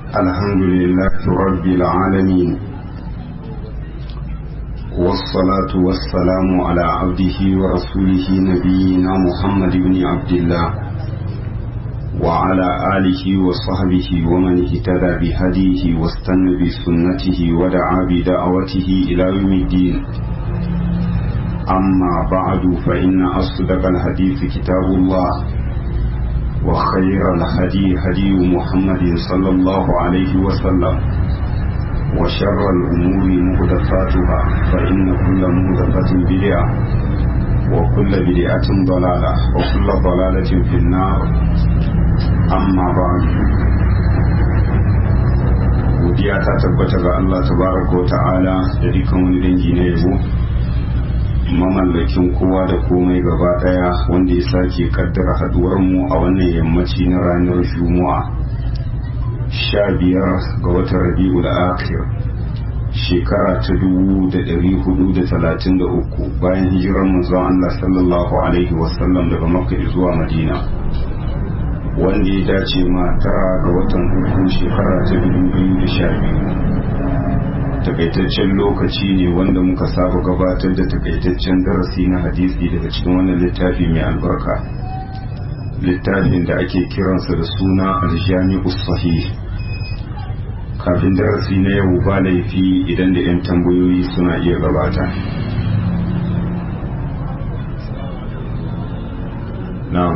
الحمد لله رب العالمين والصلاة والسلام على عبده ورسوله نبينا محمد بن عبد الله وعلى آله وصحبه ومن اهتدى بهديه واستنى بسنته ودعا بدعوته إلى يوم الدين أما بعد فإن أصدق الحديث كتاب الله وخير الهدي هدي محمد صلى الله عليه وسلم وشر الأمور مهدفاتها فإن كل مهدفة بدعة وكل بدعة ضلالة وكل ضلالة في النار أما بعد godiya ta tabbata ga Allah tabaraka wa ta'ala da dukkan wani dangi na yabo mamallakin kowa da komai gaba daya wanda ya sake kaddara haduwar mu a wannan yammaci na ranar juma'a sha biyar ga watan rabi'ul akhir shekara ta dubu da dari hudu da talatin da uku bayan hijirar manzon Allah sallallahu alaihi wasallam daga makka zuwa madina wanda ya dace ma tara ga watan uku shekara ta dubu biyu da sha biyu takaitaccen lokaci ne wanda muka saba gabatar da takaitaccen darasi na hadisi daga cikin wannan littafi mai albarka littafin da ake kiransa da suna aljami'u sahih kafin darasi na yau ba laifi idan da 'yan tambayoyi suna iya gabata na'am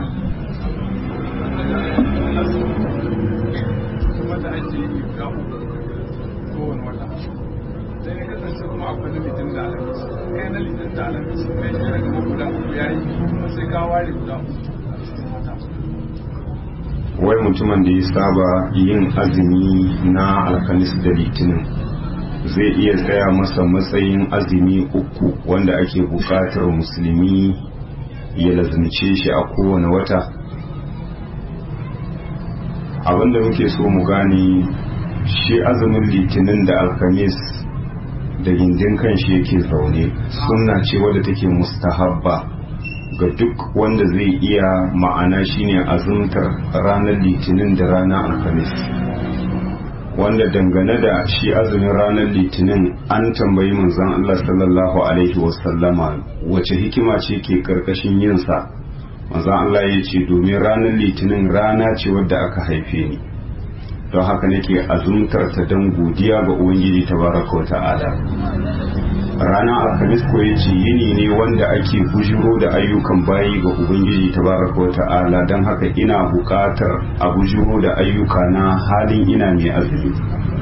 wai mutumin da ya saba yin azumi na alkanis da litinin zai iya tsaya masa matsayin azumi uku wanda ake bukatar musulmi ya lazimce shi a kowane wata abinda muke so mu gane shi azumin litinin da alkamis da gindin kan shi yake zaune sunna ce wadda take mustahabba ga duk wanda zai iya ma'ana shine azumtar ranar litinin da ranar alhamis wanda dangane da shi azumin ranar litinin an tambayi manzon Allah sallallahu alaihi wasallama wace hikima ce ke karkashin yinsa manzon Allah ya ce domin ranar litinin rana ce wadda aka haife ni don haka nake azumtar ta don godiya ga ubangiji tabaraka wa ta'ala ranar alhamis ko yace yini ne wanda ake bujiro da ayyukan bayi ga ubangiji tabaraka wa ta'ala don haka ina buƙatar a bujiro da ayyuka na halin ina mai azumi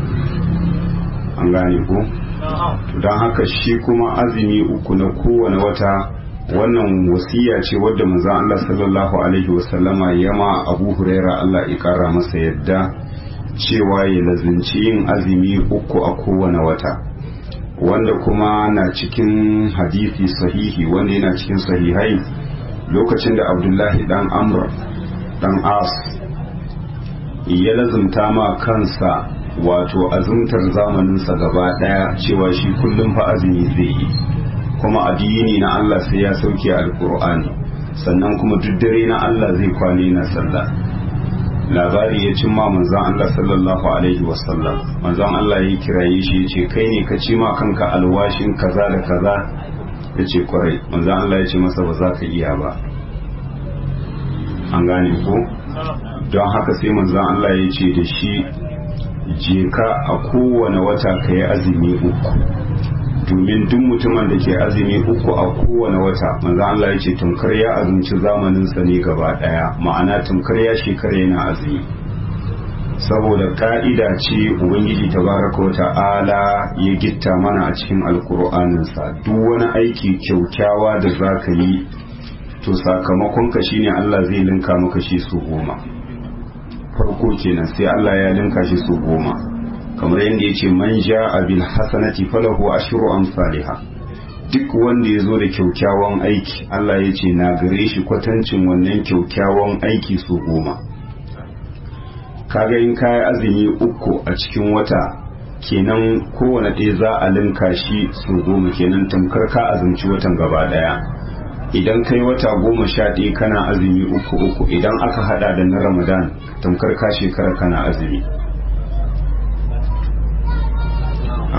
an gane ko don haka shi kuma azumi uku na kowane wata wannan wasiya ce wadda manzon Allah sallallahu alaihi wasallama yama Abu Huraira Allah ya kara masa yadda cewa ya lazinci yin azumi uku a kowane wata wanda kuma na cikin hadisi sahihi wanda yana cikin sahihai lokacin da abdullahi dan amr dan as ya lazumta ma kansa wato azumtar zamaninsa gaba daya cewa shi kullum fa azumi zai yi kuma addini na Allah sai ya sauke alkur'ani sannan kuma duk dare na Allah zai kwane na sallah labari ya cin ma manzan Allah sallallahu alaihi wasallam manzan Allah ya kiraye shi ya ce kai ne ka ci ma kanka alwashin kaza da kaza ya ce kwarai manzan Allah ya ce masa ba za ka iya ba an gane ko don haka sai manzan Allah ya ce da shi je ka a kowane wata ka yi azumi uku domin duk mutumin da ke azumi uku a kowane wata manzo Allah ya ce tunkar ya azumci zamaninsa ne gaba daya ma'ana tunkar ya shekara yana azumi saboda ka'ida ce ubangiji tabaraka wa ta'ala ya gitta mana a cikin alkur'aninsa duk wani aiki kyaukyawa da za ka yi to sakamakon ka shine Allah zai linka maka shi su goma farko kenan sai Allah ya linka shi su goma kamar yadda ya ce man ja bil hasanati falahu ashru amsalha duk wanda ya zo da kyaukyawan aiki Allah ya ce na gare shi kwatancin wannan kyaukyawan aiki su goma kaga in kayi azumi uku a cikin wata kenan kowane ɗaya za a linka shi su goma kenan tamkar ka azumci watan gaba ɗaya idan kai wata goma sha ɗaya kana azumi uku uku idan aka hada da na ramadan tamkar ka shekara kana azumi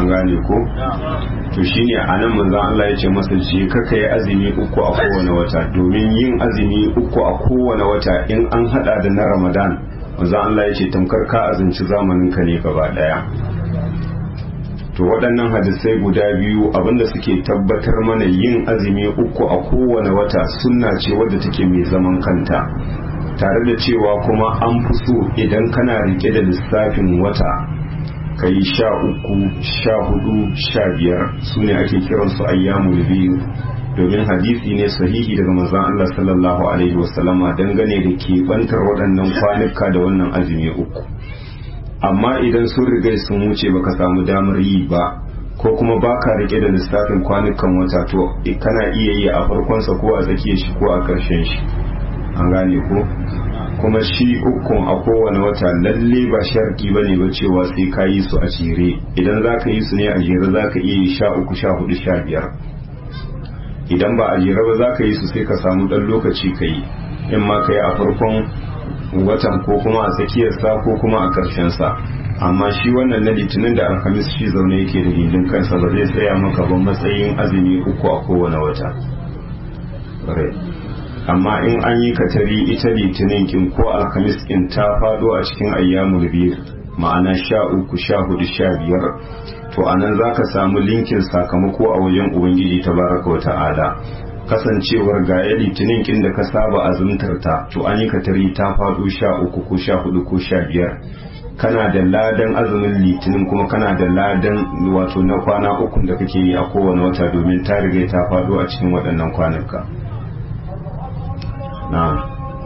an gane ko to shine anan manzon Allah ya ce masa je ka kai azumi uku a kowane wata domin yin azumi uku a kowane wata in an hada da na Ramadan manzon Allah ya ce tamkar ka azumci zamanin ka ne gaba daya to waɗannan hadisai guda biyu abinda suke tabbatar mana yin azumi uku a kowane wata sunna ce wadda take mai zaman kanta tare da cewa kuma an fi so idan kana rike da lissafin wata ka yi sha uku sha hudu sha biyar su ne ake kiransu ayyamul biyu domin hadisi ne sahihi daga manzon Allah sallallahu alaihi wasallama dangane da keɓantar waɗannan kwanuka da wannan azumi uku amma idan sun riga sun wuce baka samu damar yi ba ko kuma baka rike da lissafin kwanukan wata to kana iya yi a farkonsa ko a tsakiyar shi ko a ƙarshen shi an gane ko kuma shi ukun a kowane wata lalle ba sharki ba ne ba cewa sai ka yi su a jere idan za ka yi su ne a jere za ka iya yi sha uku sha hudu sha biyar idan ba a jere ba za ka yi su sai ka samu ɗan lokaci ka yi in ma ka yi a farkon watan ko kuma a tsakiyarsa ko kuma a ƙarshensa amma shi wannan na litinin da alhamis shi zaune yake da gindin kansa ba zai tsaya maka ba matsayin azumi uku a kowane wata amma in an yi katari ita litinin kin ko alhamis kin ta fado a cikin ayyamul biyu ma'ana sha uku sha hudu sha biyar to anan za ka samu linkin sakamako a wajen ubangiji ta baraka wa ta'ala kasancewar ga ya litinin kin da ka saba azumtar ta to an yi katari ta fado sha uku ko sha hudu ko sha biyar kana da ladan azumin litinin kuma kana da ladan wato na kwana uku da kake yi a kowane wata domin ta riga ta fado a cikin waɗannan kwanuka na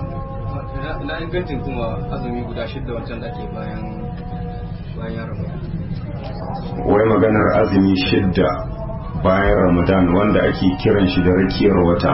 na ingancin kuma azumi guda shidda wancan da ke bayan bayan ramadan wai maganar azumi shidda bayan ramadan wanda ake kiran shi da rakiyar wata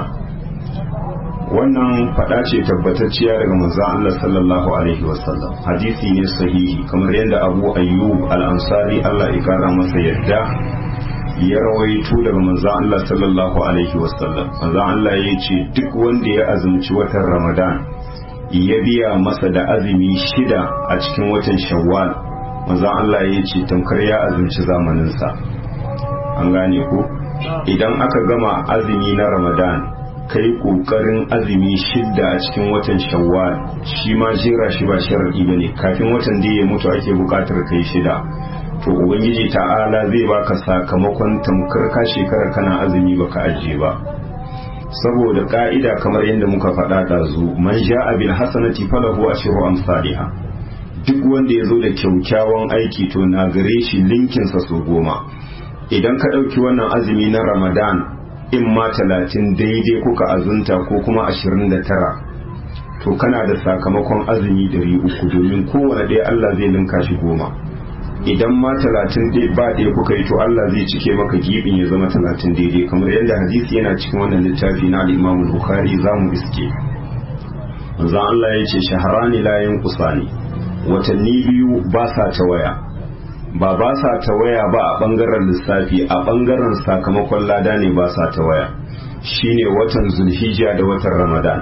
wannan fada ce tabbatacciya daga manzon Allah sallallahu alaihi wasallam hadisi ne sahihi kamar yadda Abu Ayyub al-Ansari Allah ya kara masa yadda ya rawaito daga manzon Allah sallallahu alaihi wasallam manzon Allah ya ce duk wanda ya azumci watan Ramadan ya biya masa da azumi shida a cikin watan Shawwal manzon Allah ya ce tamkar ya azumci zamaninsa an gane ko idan aka gama azumi na Ramadan kai kokarin azumi shidda a cikin watan shawwal shi ma jera shi ba sharadi bane kafin watan da ya mutu ake bukatar kai shida to ubangiji ta'ala zai baka sakamakon tamkar ka shekara kana azumi baka ajiye ba saboda ka'ida kamar yadda muka faɗa da zu man ja'a bil hasanati falahu ashru amsalha duk wanda ya zo da kyaukyawan aiki to na gare shi linkinsa su goma idan ka ɗauki wannan azumi na ramadan in ma talatin daidai kuka azunta ko kuma ashirin da tara to kana da sakamakon azumi dari uku domin kowane ɗaya Allah zai linka shi goma idan ma talatin ba ɗaya kuka yi to Allah zai cike maka gibin ya zama talatin daidai kamar yadda hadisi yana cikin wannan littafi na al-Imam Bukhari za mu iske manzon Allah ya ce shaharani la yanqusani watanni biyu ba sa ta waya ba ba sa ta waya ba a bangaren lissafi a bangaren sakamakon lada ne ba sa ta waya shine watan zulhijja da watan ramadan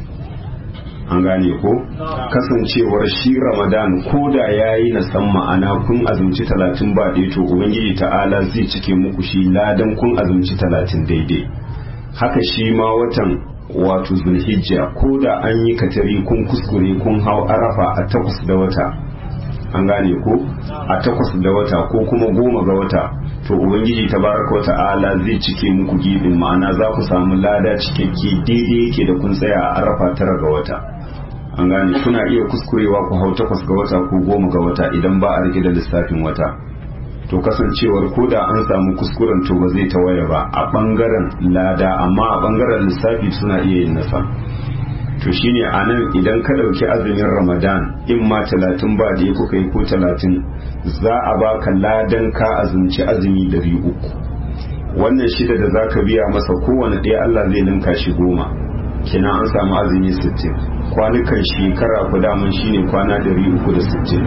an gane ko kasancewar shi ramadan ko da ya yi na san ma'ana kun azumci talatin ba ɗaya to ubangiji ta'ala zai cike muku shi ladan kun azumci talatin daidai haka shi ma watan wato zulhijja ko da an yi katari kun kuskure kun hau arafa a takwas da wata an gane ko a takwas da wata ko kuma goma ga wata to ubangiji tabaraka wa ta'ala zai cike muku gibin ma'ana za ku samu lada cikakke daidai yake da kun tsaya a arafa tara ga wata an gane kuna iya kuskurewa ku hau takwas ga wata ko goma ga wata idan ba a rike da lissafin wata to kasancewar ko da an samu kuskuren to ba zai tawaya ba a bangaren lada amma a bangaren lissafi suna iya yin nasa to shine a nan idan ka ɗauki azumin ramadan in ma talatin ba da kuka yi ko talatin za a baka ladan ka azumci azumi dari uku wannan shida da za ka biya masa kowane ɗaya allah zai ninka shi goma kina an samu azumi sittin kwanukan shekara ku daman shine kwana dari uku da sittin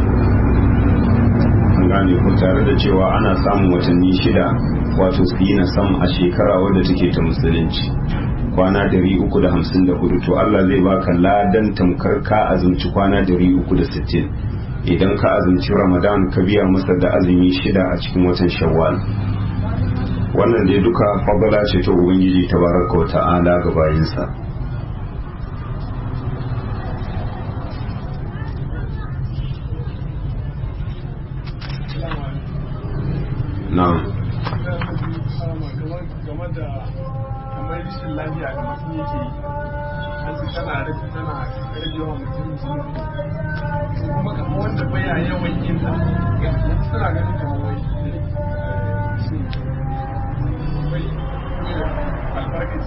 an gane ku tare da cewa ana samun watanni shida wato su yi na sam a shekara wadda take ta musulunci kwana dari uku da hamsin da hudu to Allah zai baka ladan tamkar ka azumci kwana dari uku da sittin idan ka azumci ramadan ka biya masa da azumi shida a cikin watan shawwal wannan dai duka fadala ce ta ubangiji tabaraka wa ta'ala ga bayinsa na'am game da kamar rashin lafiya da mutum yake yi an su tana rage tana rage yawan mutum zunubi to kuma kamar wanda baya yawan yin ta wasu suna ganin kamar wai shi wai albarkaci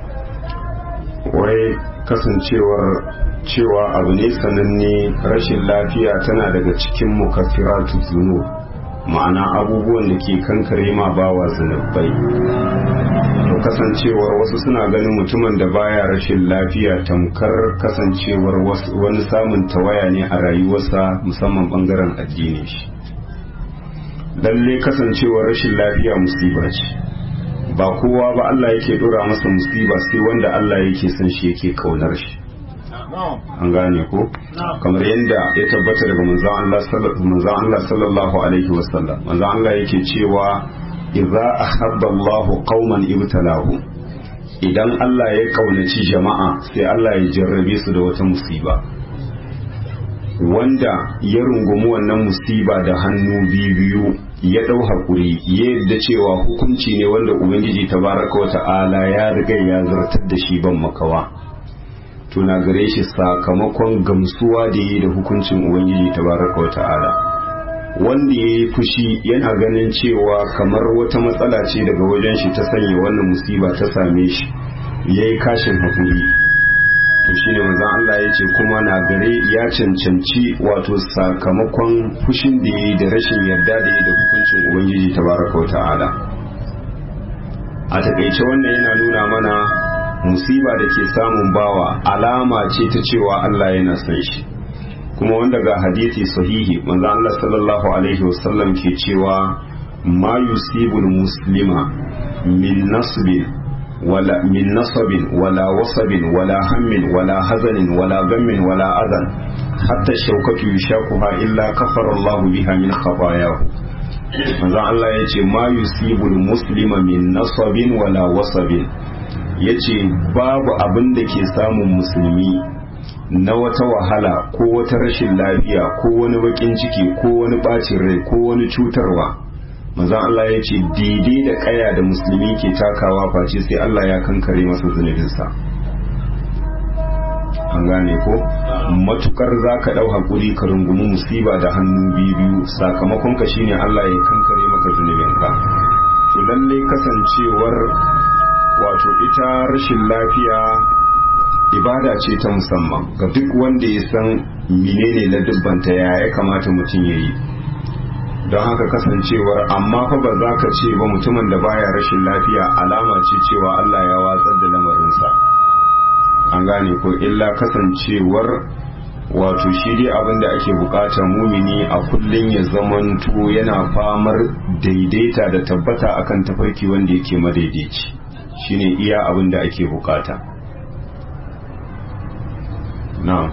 wai kasancewar cewa abu ne sananne rashin lafiya tana daga cikin mukaffiratu zunub ma'ana abubuwan da ke kankare ma bawa zunubai to kasancewar wasu suna ganin mutumin da baya rashin lafiya tamkar kasancewar wani samun tawaya ne a rayuwarsa musamman bangaren addini shi lalle kasancewar rashin lafiya musiba ce ba kowa ba Allah yake dora masa musiba sai wanda Allah yake son shi yake kaunar shi an gane ko kamar yadda ya tabbata daga manzon Allah sallallahu alaihi wasallam manzon Allah yake cewa idza ahabba Allahu qauman ibtalahu idan Allah ya kaunaci jama'a sai Allah ya jarrabe su da wata musiba wanda ya rungumi wannan musiba da hannu biyu ya ɗau haƙuri ya yadda cewa hukunci ne wanda ubangiji tabaraka wa ta'ala ya riga ya zartar da shi ban makawa tuna gare shi sakamakon gamsuwa da yi da hukuncin ubangiji tabaraka wa ta'ala wanda ya yi fushi yana ganin cewa kamar wata matsala ce daga wajen shi ta sanya wannan musiba ta same shi ya yi kashin haƙuri to shi ne manzan Allah ya ce kuma na gare ya cancanci wato sakamakon fushin da ya yi da rashin yarda da ya da hukuncin ubangiji tabaraka wa ta'ala a taƙaice wannan yana nuna mana musiba da ke samun bawa alama ce ta cewa Allah yana son shi kuma wanda ga hadisi sahihi manzo Allah sallallahu alaihi wasallam ke cewa ma yusibul muslima min nasbin wala min nasabin wala wasabin wala hammin wala hazanin wala gammin wala adan hatta shaukatu yushakuha illa kafara Allah biha min khatayahu manzo Allah yace ma yusibul muslima min nasabin wala wasabin ya ce babu abin da ke samun musulmi na wata wahala ko wata rashin lafiya ko wani bakin ciki ko wani bacin rai ko wani cutarwa manzon Allah ya ce daidai da kaya da musulmi ke takawa face sai Allah ya kankare masa zunubinsa an gane ko matukar za ka ɗau haƙuri ka rungumi musiba da hannu biyu sakamakon ka shine Allah ya kankare maka zunubinka to lallai kasancewar wato ita rashin lafiya ibada ce ta musamman ga duk wanda ya san menene na dubbanta ya ya kamata mutum ya yi don haka kasancewar amma fa ba za ka ce ba mutumin da baya rashin lafiya alama ce cewa Allah ya watsar da lamarinsa an gane ko illa kasancewar wato shi dai abin da ake bukata mumini a kullum ya zamanto yana famar daidaita da tabbata akan tafarki wanda yake madaidaici shine iya abin da ake bukata na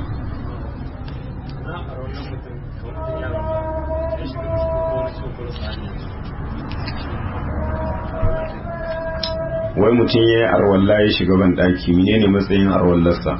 wai mutum ya yi arwalla ya shiga ban ɗaki menene matsayin arwallarsa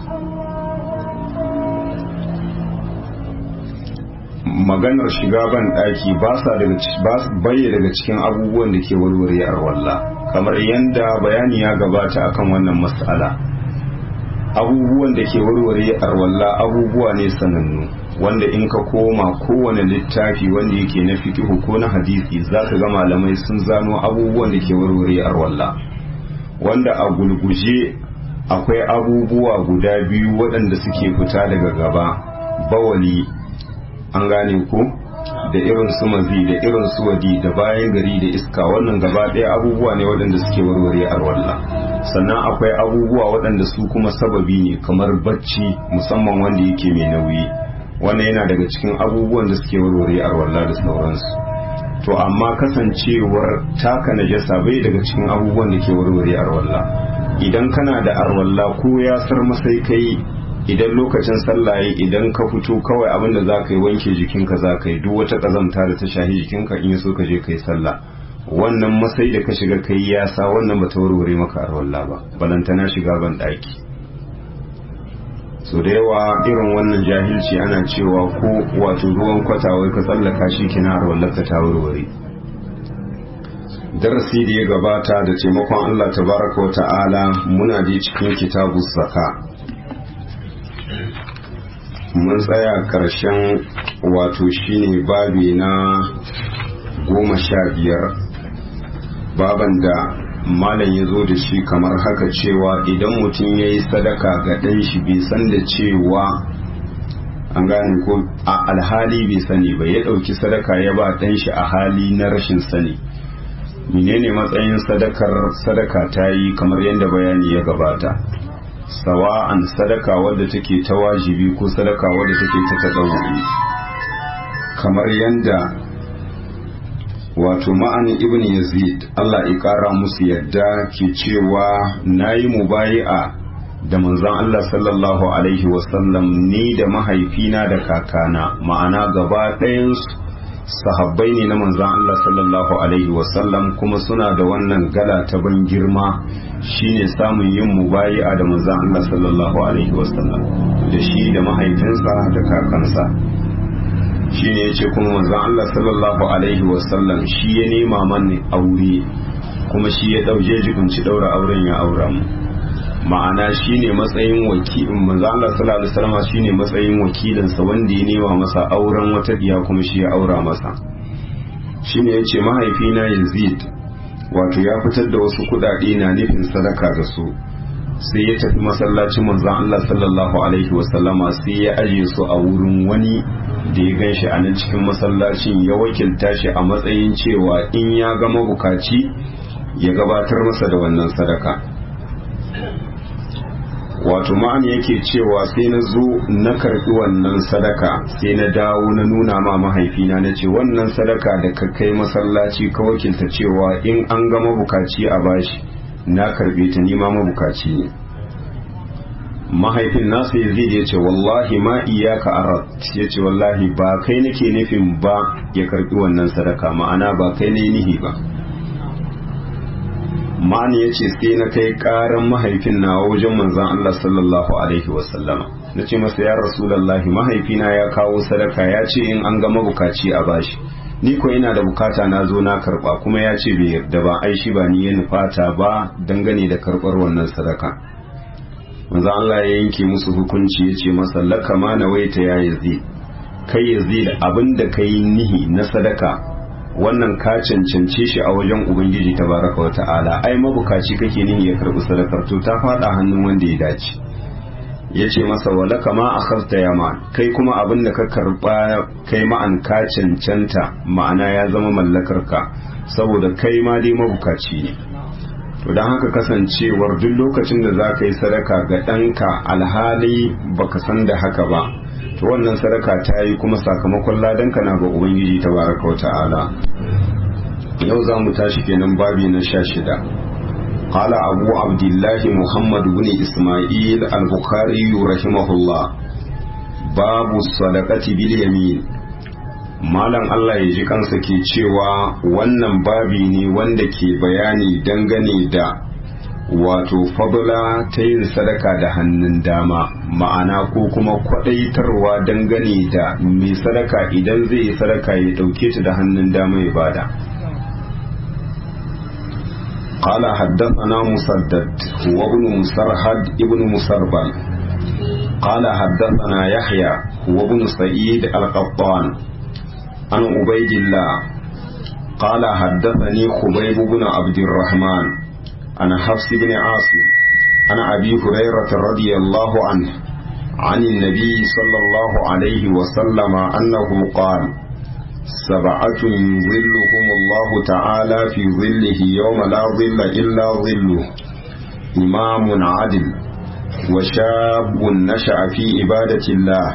maganar shiga ban ɗaki ba sa daga daga cikin abubuwan da ke warware arwalla kamar yadda bayani ya gabata akan wannan mas'ala abubuwan da ke warware arwalla abubuwa ne sanannu wanda in ka koma kowane littafi wanda yake na fikihu ko na hadisi za ka ga malamai sun zano abubuwan da ke warware arwalla wanda a gulguje akwai abubuwa guda biyu waɗanda suke fita daga gaba bawali an gane ku da irin su mazi da irin su wadi da bayan gari da iska wannan gaba ɗaya abubuwa ne waɗanda suke warware arwalla sannan akwai abubuwa waɗanda su kuma sababi ne kamar bacci musamman wanda yake mai nauyi wannan yana daga cikin abubuwan da suke warware arwalla da sauransu to amma kasancewar taka najasa bai daga cikin abubuwan da ke warware arwalla idan kana da arwalla ko ya sar masai kai idan lokacin sallah idan ka fito kawai abinda za ka yi wanke jikinka za ka yi duk wata ƙazamta da ta shahi jikinka in so ka je ka yi sallah wannan masai da ka shiga kai yasa wannan ba ta warware maka arwalla ba balantana shiga ban ɗaki so da yawa irin wannan jahilci ana cewa ko wato ruwan kwatawai ka tsallaka shi kina arwallarka ta warware darasi da ya gabata da taimakon Allah tabaraka wa ta'ala muna da cikin kitabu zaka mun tsaya karshen wato shine babi na goma sha biyar baban da malam ya zo da shi kamar haka cewa idan mutum ya yi sadaka ga ɗan shi bai san da cewa an gane ko a alhali bai sani ba ya ɗauki sadaka ya ba ɗan shi a hali na rashin sani menene matsayin sadakar sadaka ta yi kamar yadda bayani ya gabata sawa'an sadaka wadda take ta wajibi ko sadaka wadda take ta taɗauri kamar yadda wato ma'ani ibn yazid Allah ya ƙara musu yadda ke cewa na yi mubayi'a da manzon Allah sallallahu alaihi wasallam ni da mahaifina da kakana ma'ana gaba ɗayansu sahabbai ne na manzan Allah sallallahu Alaihi wasallam kuma suna da wannan gala ta ban girma shine samun yin mubayi'a da manzan Allah sallallahu Alaihi wasallam da shi da mahaifinsa da kakansa shine ya ce kuma manzan Allah sallallahu Alaihi wasallam shi ya nema mani aure kuma shi ya ɗauje jikunci ɗaura auren ya aura mu ma'ana shine matsayin wakilin manzo Allah sallallahu alaihi wasallam shine matsayin wakilinsa wanda ya nema masa auren wata diya kuma shi ya aura masa shine yace mahaifina Yazid wato ya fitar da wasu kudade na nufin sadaka da su sai ya tafi masallacin manzo Allah sallallahu alaihi wasallama sai ya aje su a wurin wani da ya ganshi a nan cikin masallacin ya wakilta shi a matsayin cewa in ya ga mabukaci ya gabatar masa da wannan sadaka wato ma'an yake cewa sai na zo na karbi wannan sadaka sai na dawo na nuna ma mahaifina na ce wannan sadaka da ka kai masallaci ka wakilta cewa in an ga mabukaci a bashi na karbe ta nima mabukaci ne mahaifin nasa ya zai ya ce wallahi ma iyaka arat ya ce wallahi ba kai nake nufin ba ya karbi wannan sadaka ma'ana ba kai ne nihi ba ma'ani ya ce sai na kai karan mahaifin na wajen manzan Allah sallallahu Alaihi wasallama na ce masa ya rasulallahi mahaifina ya kawo sadaka ya ce in an gama bukaci a bashi ni ko ina da bukata na zo na karba kuma ya ce bai yarda ba ai shi ba ni ya nufata ba dangane da karbar wannan sadaka manzan Allah ya yanke musu hukunci ya ce masa laka ma na waita ya yazi kai yazi da abin da kai nihi na sadaka wannan ka cancance shi a wajen ubangiji tabaraka wa ta'ala ai mabukaci kake nihi ya karbi sadakar to ta fada hannun wanda ya dace ya ce masa wala kama akhadta yama kai kuma abin da ka karba kai ma'an ka cancanta ma'ana ya zama mallakar ka saboda kai ma dai mabukaci ne to don haka kasancewar duk lokacin da za ka yi sadaka ga ɗanka alhali baka san da haka ba to wannan sadaka ta yi kuma sakamakon ladanka na ga ubangiji ta baraka wa ta'ala yau za mu tashi kenan babi na sha shida قال أبو عبد الله محمد بن إسماعيل البخاري رحمه الله باب الصدقة باليمين malam Allah ya ji kansa ke cewa wannan babi ne wanda ke bayani dangane da wato fadula ta yin sadaka da hannun dama ma'ana ko kuma kwadaitarwa dangane da mai sadaka idan zai yi sadaka ya dauke ta da hannun dama ya bada قال حدثنا مسدد وابن مسرهد ابن مسربل قال حدثنا يحيى وابن سعيد القطان عن عبيد الله قال حدثني خبيب بن عبد الرحمن عن حفص بن عاصم عن أبي هريرة رضي الله عنه عن النبي صلى الله عليه وسلم أنه قال سبعة يظلهم الله تعالى في ظله يوم لا ظل إلا ظله إمام عدل وشاب نشأ في عبادة الله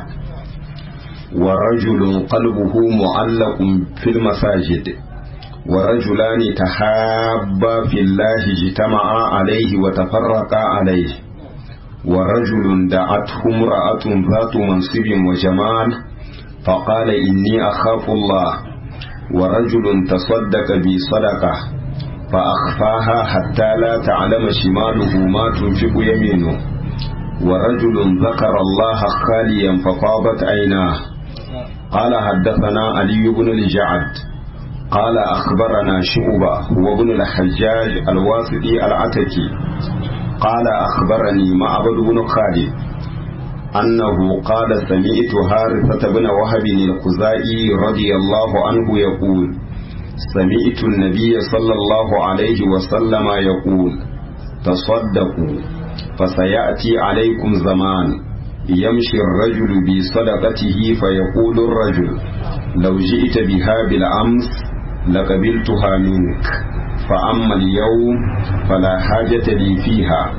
ورجل قلبه معلق في المساجد ورجلان تحابا في الله اجتمعا عليه وتفرقا عليه ورجل دعته امرأة ذات منصب وجمال فقال إني أخاف الله ورجل تصدق بصدقة فأخفاها حتى لا تعلم شماله ما تنفق يمينه ورجل ذكر الله خاليا ففاضت عيناه قال حدثنا علي بن الجعد قال أخبرنا شعبة هو ابن الحجاج الواسطي العتكي قال أخبرني معبد بن خالد أنه قال سمعت هارثة بن وهب الخزائي رضي الله عنه يقول سمعت النبي صلى الله عليه وسلم يقول تصدقوا فسيأتي عليكم زمان يمشي الرجل بصدقته فيقول الرجل لو جئت بها بالأمس لقبلتها منك فأما اليوم فلا حاجة لي فيها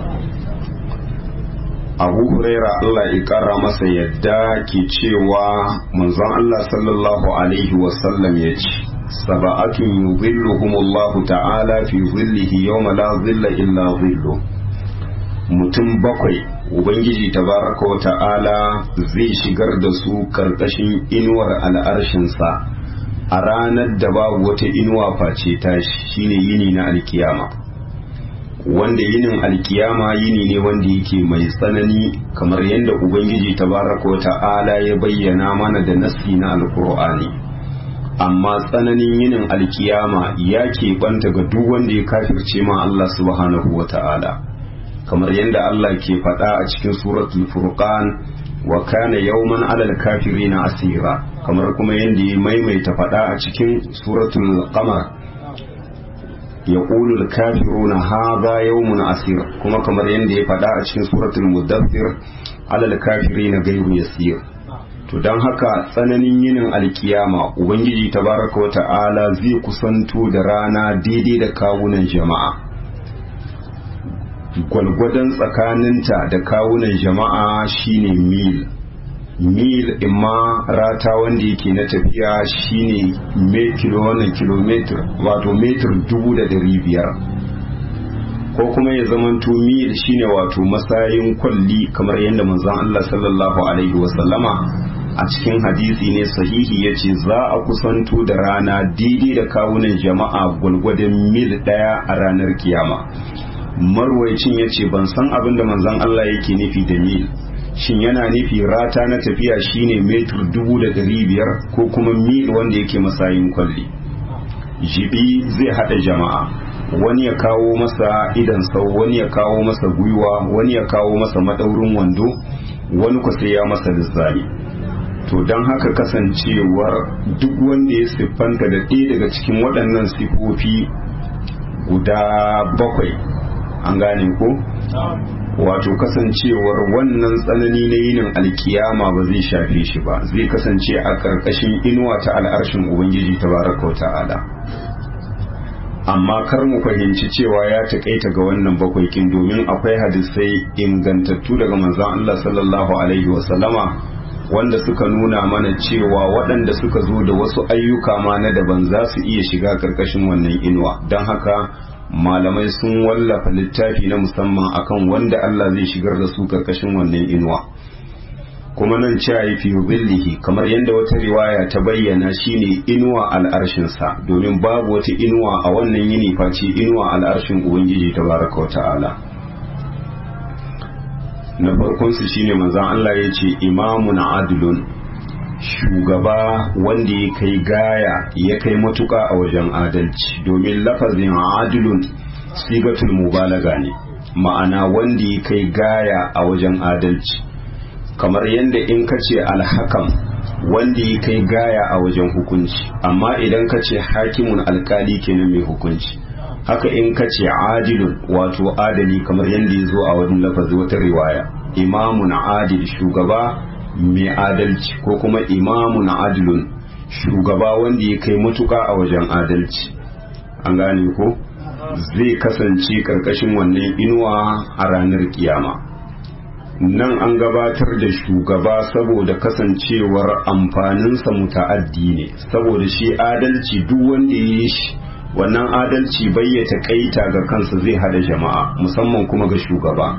abu huraira Allah ya kara masa yadda ke cewa manzon Allah sallallahu alaihi wasallam ya ce saba'atun yuzilluhumullahu ta'ala fi zillihi yawma la zilla illa zillu mutum bakwai ubangiji tabaraka wa ta'ala zai shigar da su karkashin inuwar al'arshinsa a ranar da babu wata inuwa face tashi shine yini na alkiyama wanda yinin alkiyama yini ne wanda yake mai tsanani kamar yadda ubangiji tabaraka wa ta'ala ya bayyana mana da nasi na alkur'ani amma tsananin yinin alkiyama ya keɓanta ga duk wanda ya kafirce ma Allah subhanahu wa ta'ala kamar yadda Allah ke faɗa a cikin suratul furqan wa kana yawman alal kafirina asira kamar kuma yadda ya maimaita faɗa a cikin suratul qamar يقول الكافرون هذا يوم عسير كما كما يندي فدا a cikin suratul mudaththir alal kafirin gairu yasir to dan haka tsananin yinin alkiyama ubangiji tabaraka wa ta'ala zai kusanto da rana daidai da kawunan jama'a gwalgwadon tsakaninta da kawunan jama'a shine mil mil imma rata wanda yake na tafiya shine me kilo wannan kilometer wato metir dubu da dari biyar ko kuma ya zamanto mil shine wato masayin kwalli kamar yadda manzon Allah sallallahu alaihi wasallama a cikin hadisi ne sahihi ya ce za a kusanto da rana daidai da kawunan jama'a gwalgwadon mil daya a ranar kiyama marwaicin ya ce ban san abin da manzon Allah yake nufi da mil shin yana nufi rata na tafiya shine metur dubu da dari biyar ko kuma mil wanda yake masayin kwalli jibi zai hada jama'a wani ya kawo masa idan sau wani ya kawo masa gwiwa wani ya kawo masa madaurin wando wani ku sai ya masa lizzani to don haka kasancewar duk wanda ya siffanta da ɗaya daga cikin waɗannan sifofi guda bakwai an gane ko wato kasancewar wannan tsanani na yinin alkiyama ba zai shafe shi ba zai kasance a ƙarƙashin inuwa ta al'arshin ubangiji ta baraka ta'ala amma kar mu fahimci cewa ya taƙaita ga wannan bakwaikin domin akwai hadisai ingantattu daga manzon Allah sallallahu alaihi wasallama wanda suka nuna mana cewa waɗanda suka zo da wasu ayyuka ma na daban za su iya shiga ƙarƙashin wannan inuwa don haka malamai sun wallafa littafi na musamman akan wanda Allah zai shigar da su karkashin wannan inuwa kuma nan cewa fi billihi kamar yadda wata riwaya ta bayyana shine inuwa al'arshinsa domin babu wata inuwa a wannan yini face inuwa al'arshin ubangiji tabaraka wa ta'ala na farkon su shine manzon Allah ya ce imamun adlun shugaba wanda ya kai gaya ya kai matuka a wajen adalci domin lafazin adilun sigatul mubalaga ne ma'ana wanda ya kai gaya a wajen adalci kamar yadda in ka ce alhakam wanda ya kai gaya a wajen hukunci amma idan ka ce hakimun alkali kenan mai hukunci haka in ka ce adilun wato adali kamar yadda ya zo a wani lafazi wata riwaya imamun adil shugaba mai adalci ko kuma imamun adilun shugaba wanda ya kai matuka a wajen adalci an gane ko zai kasance karkashin wannan inuwa a ranar kiyama nan an gabatar da shugaba saboda kasancewar amfaninsa muta'addi ne saboda shi adalci duk wanda ya yi shi wannan adalci bayyata kaita ga kansa zai hada jama'a musamman kuma ga shugaba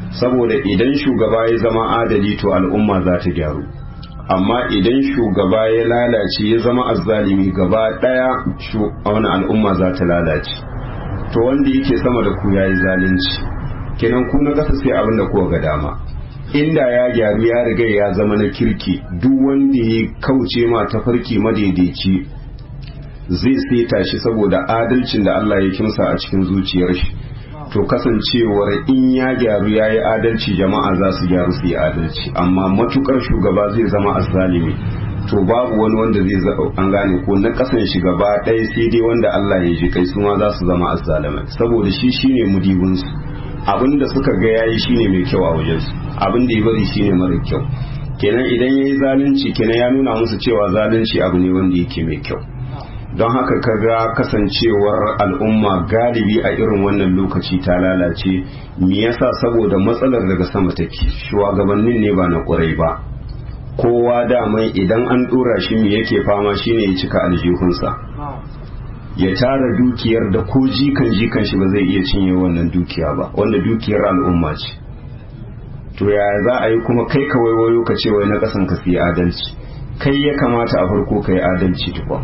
saboda idan shugaba ya zama adali to al'umma za ta gyaru amma idan shugaba ya lalace ya zama azzalimi gaba daya wani al'umma za ta lalace to wanda yake sama da ku yayi zalunci kenan ku na kasa sai abin da kuka ga dama inda ya gyaru ya riga ya zama na kirki duk wanda ya kauce ma tafarki madaidaici zai seta shi saboda adalcin da Allah ya kimsa a cikin zuciyar shi to kasancewar in ya gyaru ya yi adalci jama'a za su gyaru su yi adalci amma matukar shugaba zai zama azzalimi to babu wani wanda zai an gane ko na kasan shi gaba ɗaya sai dai wanda Allah ya ji kai su ma za su zama azzalimai saboda shi shine mudibinsu abin da suka ga yayi shine mai kyau a wajensu abin da ya bari shine mara kyau kenan idan yayi zalunci kenan ya nuna musu cewa zalunci abu ne wanda yake mai kyau don haka kaga kasancewar al'umma galibi a irin wannan lokaci ta lalace me yasa saboda matsalar daga sama take shugabannin ne ba na ƙurai ba kowa daman idan an dora shi me yake fama shine ya cika aljihunsa ya tara dukiyar da ko jikan jikan shi ba zai iya cinye wannan dukiya ba wanda dukiyar al'umma ce to yaya za a yi kuma kai ka waiwayo ka ce wai na kasan ka su yi adalci kai ya kamata a farko ka yi adalci tukwa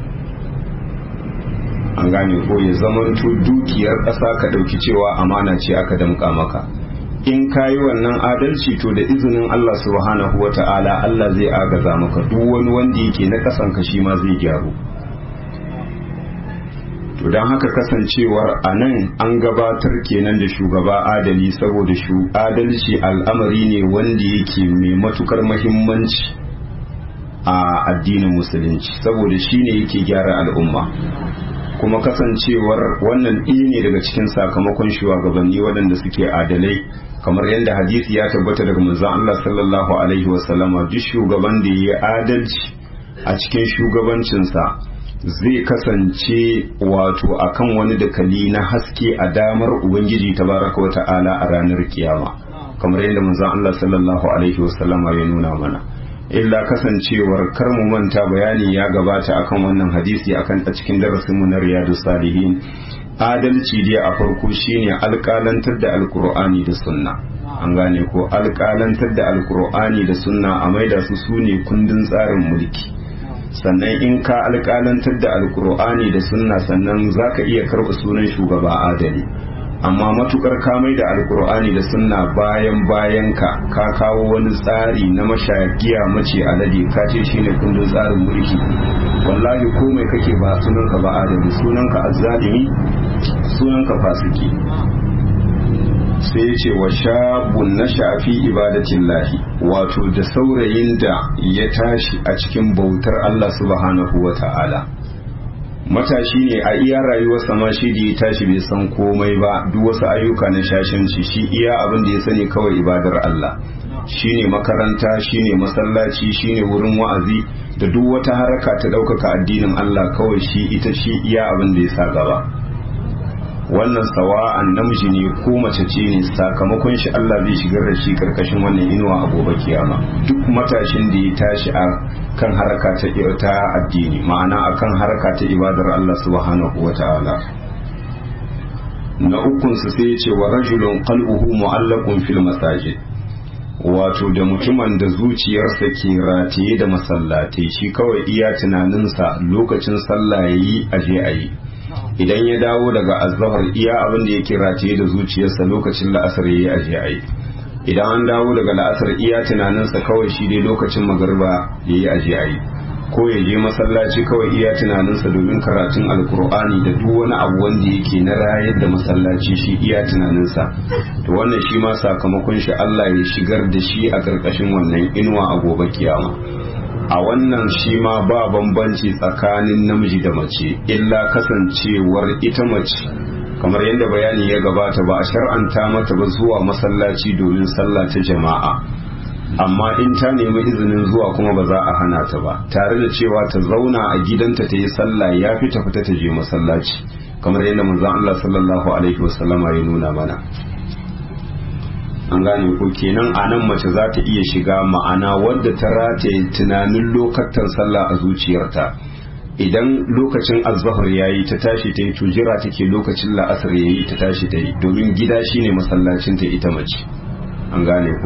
an gane ko ya zamanto dukiyar ƙasa ka ɗauki cewa amana ce aka damƙa maka in ka yi wannan adalci to da izinin Allah subhanahu wa ta'ala Allah zai agaza maka duk wani wanda yake na ƙasan ka shi ma zai gyaru to don haka kasancewar a nan an gabatar kenan da shugaba adali saboda shu adalci al'amari ne wanda yake mai matukar mahimmanci a addinin musulunci saboda shi ne yake gyara al'umma kuma kasancewar wannan ɗaya ne daga cikin sakamakon shugabanni waɗanda suke adalai kamar yadda hadisi ya tabbata daga manzon Allah sallallahu alaihi wasallama duk shugaban da ya adalci a cikin shugabancinsa zai kasance wato akan wani dakali na haske a damar ubangiji tabaraka wa ta'ala a ranar kiyama kamar yadda manzon Allah sallallahu alaihi wasallama ya nuna mana illa kasancewar kar mu manta bayani ya gabata akan wannan hadisi akan a cikin darasin mu na riyadus salihin adalci dai a farko shine alƙalantar da alkur'ani da sunna an gane ko alƙalantar da alkur'ani da sunna a maida su sune kundin tsarin mulki sannan in ka alƙalantar da alkur'ani da sunna sannan zaka iya karɓa sunan shugaba adali amma matukar ka mai da alkur'ani da sunna bayan bayan ka ka kawo wani tsari na mashagiya mace alade ka ce shine kundin tsarin mulki wallahi komai kake ba sunanka ba adali sunanka azzalimi sunanka fasiki sai ce wa shabun na shafi ibadatin lahi wato da saurayin da ya tashi a cikin bautar Allah subhanahu wa ta'ala matashi ne a iya rayuwarsa ma shi da ya tashi bai san komai ba duk wasu ayyuka na shashanci shi iya abin da ya sani kawai ibadar Allah shine makaranta shine masallaci shine wurin wa'azi da duk wata haraka ta ɗaukaka addinin Allah kawai shi ita shi iya abin da ya sa gaba wannan sawa'an namiji ne ko mace ce ne sakamakon shi Allah zai shigar da shi karkashin wannan inuwa a gobe kiyama duk matashin da ya tashi a kan haraka ta ta addini ma'ana akan haraka ta ibadar Allah subhanahu wata'ala na ukun su sai ya ce wa rajulun qalbuhu mu'allaqun fil masajid wato da mutumin da zuciyarsa ke rataye da masallatai shi kawai iya tunaninsa lokacin sallah yayi aje ayi idan ya dawo daga azhar iya abin da yake rataye da zuciyarsa lokacin la'asar yayi aje ayi idan an dawo daga la'asar iya tunaninsa kawai shi dai lokacin magariba yayi aje ayi ko ya je masallaci kawai iya tunaninsa domin karatun alkur'ani da duk wani abu wanda yake na rayar da masallaci shi iya tunaninsa to wannan shi ma sakamakon shi Allah ya shigar da shi a ƙarƙashin wannan inuwa a gobe kiyama a wannan shi ma ba bambanci tsakanin namiji da mace illa kasancewar ita mace kamar yadda bayani ya gabata ba a shar'anta mata ba zuwa masallaci domin sallah ta jama'a amma in ta nemi izinin zuwa kuma ba za a hana ta ba tare da cewa ta zauna a gidanta ta yi sallah ya fi ta fita ta je masallaci kamar yadda manzon Allah sallallahu alaihi wasallama ya nuna mana an gane ko kenan a nan mace za ta iya shiga ma'ana wadda ta rataye tunanin lokacin sallah a zuciyarta idan lokacin azhar yayi ta tashi ta yi tujira take lokacin la'asar yayi ta tashi ta yi domin gida shine masallacin ta ita mace an gane ko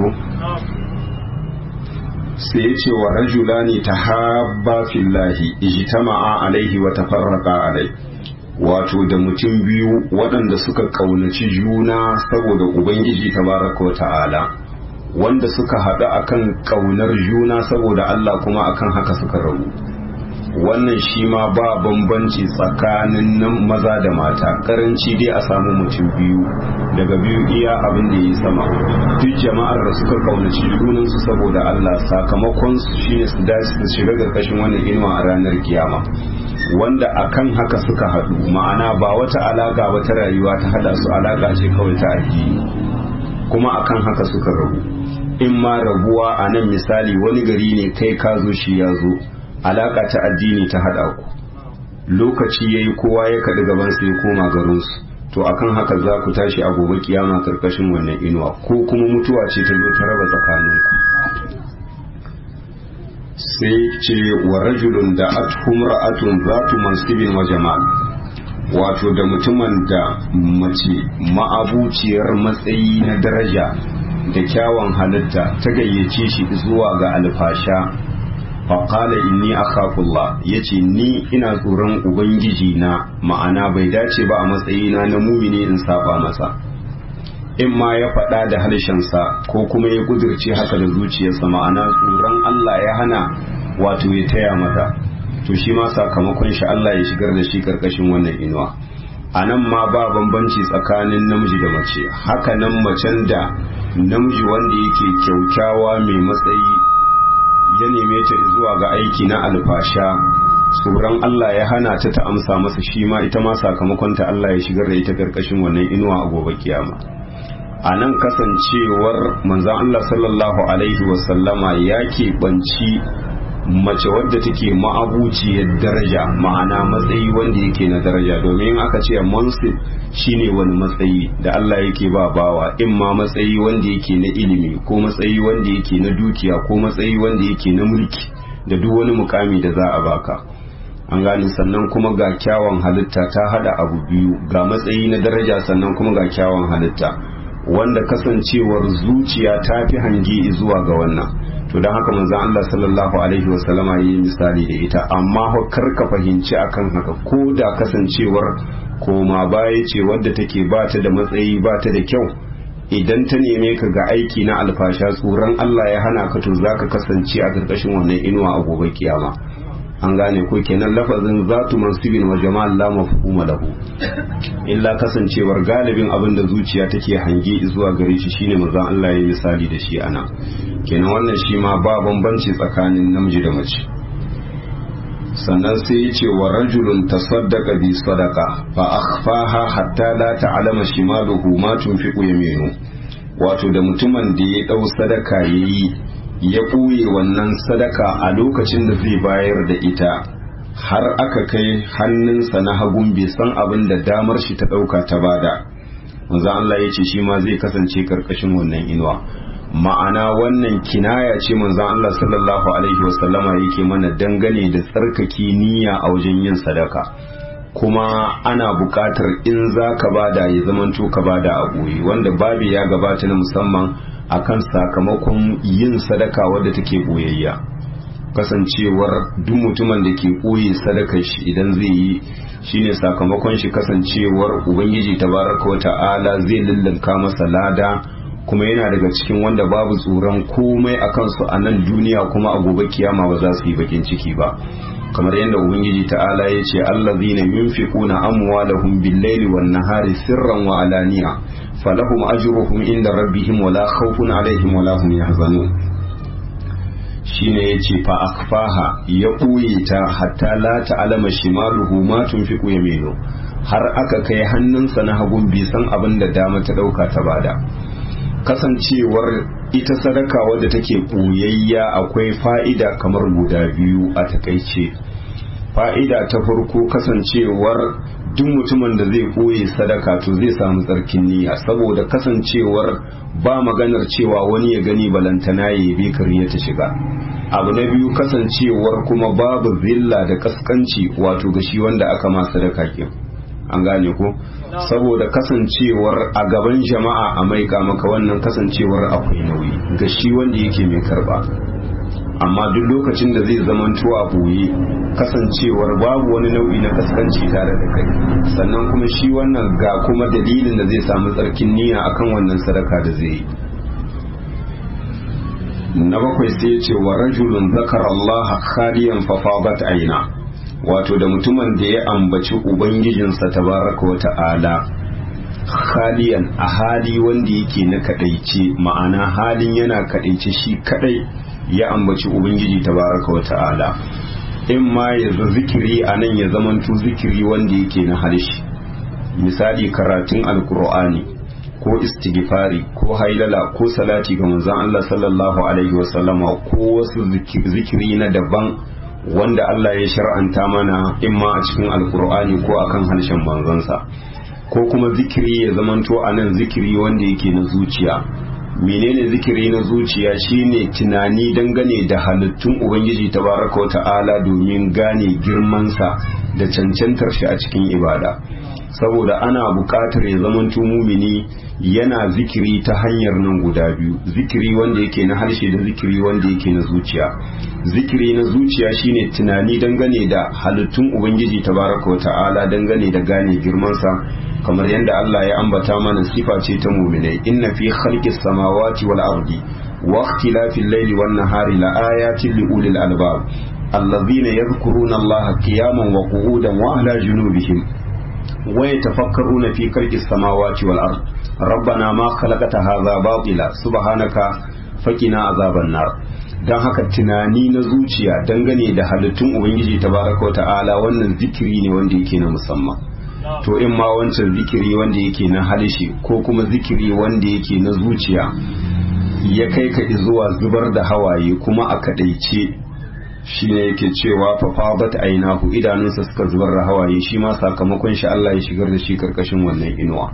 sai ya ce wa rajulani tahabba fillahi ijtama'a alaihi wa tafarraqa alai wato da mutum biyu waɗanda suka ƙaunaci juna saboda ubangiji tabaraka wa ta'ala wanda suka haɗu akan ƙaunar juna saboda Allah kuma akan haka suka rabu wannan shi ma ba bambanci tsakanin nan maza da mata karanci dai a samu mutum biyu daga biyu iya abin da yi sama duk jama'ar da suka kaunaci junansu saboda Allah sakamakon su shine su dace su shiga karkashin wannan inuwa a ranar kiyama wanda akan haka suka haɗu ma'ana ba wata alaka ba ta rayuwa ta hada su alaka ce kawai ta addini kuma akan haka suka rabu in ma rabuwa a nan misali wani gari ne kai ka zo shi ya zo alaka ta addini ta hada ku lokaci yayi kowa ya kaɗi gaban sai koma garinsu to akan haka za ku tashi a gobe kiyama karkashin wannan inuwa ko kuma mutuwa ce ta zo ta raba tsakaninku sai ce wa rajulun da athum ra'atun zatu mansibin wa jamal wato da mutumin da mace ma'abuciyar matsayi na daraja da kyawun halitta ta gayyace shi zuwa ga alfasha faƙala inni akhafullah ya ce ni ina tsoron ubangiji na ma'ana bai dace ba a matsayina na mumini in saba masa in ma ya faɗa da harshensa ko kuma ya kudirce haka da zuciyarsa ma'ana tsoron Allah ya hana wato ya taya mata to shi ma sakamakon shi Allah ya shigar da shi karkashin wannan inuwa a nan ma ba bambanci tsakanin namiji da mace haka nan macen da namiji wanda yake kyaukyawa mai matsayi ya neme ta zuwa ga aiki na alfasha tsoron Allah ya hana ta ta amsa masa shi ma ita ma sakamakon ta Allah ya shigar da ita karkashin wannan inuwa a gobe kiyama a nan kasancewar manzan Allah sallallahu alaihi wasallama ya keɓanci mace wadda take ma'abuciyar daraja ma'ana matsayi wanda yake na daraja domin aka ce mansib shine wani matsayi da Allah yake ba bawa in ma matsayi wanda yake na ilimi ko matsayi wanda yake na dukiya ko matsayi wanda yake na mulki da duk wani mukami da za a baka an gani sannan kuma ga kyawun halitta ta hada abu biyu ga matsayi na daraja sannan kuma ga kyawun halitta wanda kasancewar zuciya ta fi hange zuwa ga wannan to don haka manzon Allah sallallahu alaihi wasallama yi misali da ita amma kar ka fahimci akan haka ko da kasancewar koma baya ce wadda take ba ta da matsayi ba ta da kyau idan ta neme ka ga aiki na alfasha tsoron Allah ya hana ka to zaka kasance a ƙarƙashin wannan inuwa a gobe kiyama an gane ko kenan lafazin zatu mansibin wa jama'al la mafhuma lahu illa kasancewar galibin abin da zuciya take hange zuwa gare shi shine manzon Allah ya misali da shi ana kenan wannan shi ma ba bambanci tsakanin namiji da mace sannan sai ya ce wa rajulun tasaddaqa bi sadaqa fa akhfaha hatta la ta'lama shimaluhu ma tunfiqu yaminu wato da mutumin da ya dau sadaka yayi ya ɓoye wannan sadaka a lokacin da zai bayar da ita har aka kai hannunsa na hagun bai san abin da damar shi ta ɗauka ta bada manzo Allah ya ce shi ma zai kasance karkashin wannan inuwa ma'ana wannan kinaya ce manzo Allah sallallahu alaihi wasallama yake mana dangane da tsarkake niyya a wajen yin sadaka kuma ana buƙatar in za ka bada ya zamanto ka bada a ɓoye wanda babu ya gabata na musamman akan sakamakon yin sadaka wadda take boyayya kasancewar duk mutumin da ke ɓoye sadakar shi idan zai yi shine sakamakon shi kasancewar ubangiji tabaraka wata'ala zai lullunka masa lada kuma yana daga cikin wanda babu tsoron komai a kansu a nan duniya kuma a gobe kiyama ba za su yi bakin ciki ba kamar yadda ubangiji ta'ala ya ce allazina yunfiquna amwalahum bil-laili wan-nahari sirran wa alaniya falahum ajruhum inda rabbihim wala khawfun alaihim wala hum yahzanun shine yace fa akfaha ya ɓoye ta hatta la ta'lama shimaluhu ma tunfiqu yaminu har aka kai hannunsa na hagun bai san abin da dama ta dauka ta bada kasancewar ita sadaka wadda take ɓoyayya akwai fa'ida kamar guda biyu a takaice fa'ida ta farko kasancewar duk mutumin da zai ɓoye sadaka to zai samu tsarkin niyya saboda kasancewar ba maganar cewa wani ya gani balantana ya bi kariya ta shiga abu na biyu kasancewar kuma babu zilla da kaskanci wato ga shi wanda aka ma sadaka ke an gane ko saboda kasancewar a gaban jama'a a maika maka wannan kasancewar akwai nauyi ga shi wanda yake mai karba amma duk lokacin da zai zamanto a boye kasancewar babu wani nau'i na kaskanci tare da kai sannan kuma shi wannan ga kuma dalilin da zai samu tsarkin niyya akan wannan sadaka da zai yi na bakwai sai ya ce wa rajulun zakar Allah khaliyan fa fadat aina wato da mutumin da ya ambaci ubangijinsa tabaraka wa ta'ala khaliyan a hali wanda yake na kadaice ma'ana halin yana kadaice shi kadai ya ambaci ubangiji tabaraka wa ta'ala in ma ya zikiri a nan ya zamanto zikiri wanda yake na harshe misali karatun alkur'ani ko istighfari ko hailala ko salati ga manzon Allah sallallahu alaihi wasallama ko wasu zikiri na daban wanda Allah ya shar'anta mana imma a cikin alkur'ani ko akan harshen manzansa ko kuma zikiri ya zamanto a nan zikiri wanda yake na zuciya menene zikiri na zuciya shine tunani dangane da halittun ubangiji tabaraka wa ta'ala domin gane girmansa da cancantar shi a cikin ibada saboda ana buƙatar ya zamanto mumini yana zikiri ta hanyar nan guda biyu zikiri wanda yake na harshe da zikiri wanda yake na zuciya zikiri na zuciya shine tunani dangane da halittun ubangiji tabaraka wa ta'ala dangane da gane girmansa kamar yadda Allah ya ambata mana sifa ce ta muminai inna fi khalqis samawati wal ardi wa ikhtilafil layli wan nahari la ayatin li ulil albab alladhina yadhkuruna Allah qiyaman wa qu'udan wa ala junubihim wa yatafakkaruna fi khalqis samawati wal ardi rabbana ma khalaqta hadha batila subhanaka faqina azaban nar dan haka tunani na zuciya dangane da halittun ubangiji tabaraka wa ta'ala wannan zikiri ne wanda yake na musamman to in ma wancan zikiri wanda yake na halishi ko kuma zikiri wanda yake na zuciya ya kai ka zuwa zubar da hawaye kuma a kadaice shi ne yake cewa fafabat ainahu idanunsa suka zubar da hawaye shi ma sakamakon shi Allah ya shigar da shi karkashin wannan inuwa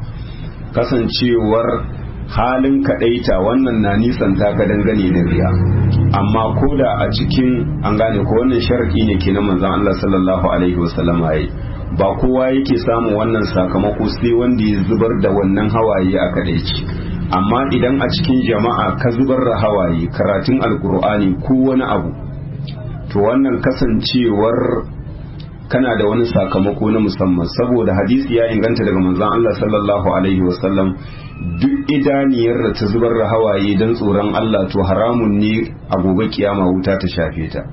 kasancewar halin kadaita wannan na nisan taka dangane da riya amma ko da a cikin an gane ko wannan sharadi ne ke na manzon Allah sallallahu alaihi wasallam yayi ba kowa yake samun wannan sakamako sai wanda ya zubar da wannan hawaye a kadaici amma idan a cikin jama'a ka zubar da hawaye karatun alkur'ani ko wani abu to wannan kasancewar kana da wani sakamako na musamman saboda hadisi ya inganta daga manzon Allah sallallahu alaihi wasallam duk idaniyar da ta zubar da hawaye don tsoron Allah to haramun ne a gobe kiyama wuta ta shafe ta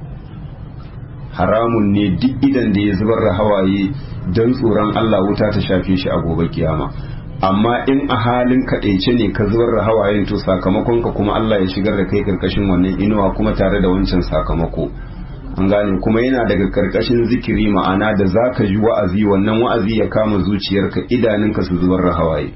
haramun ne duk idan da ya zubar da hawaye don tsoron Allah wuta ta shafe shi a gobe kiyama amma in a halin kaɗaice ne ka zubar da hawayen to sakamakon ka kuma Allah ya shigar da kai karkashin wannan inuwa kuma tare da wancan sakamako an gane kuma yana daga karkashin zikiri ma'ana da za ka ji wa'azi wannan wa'azi ya kama zuciyarka idanunka su zubar da hawaye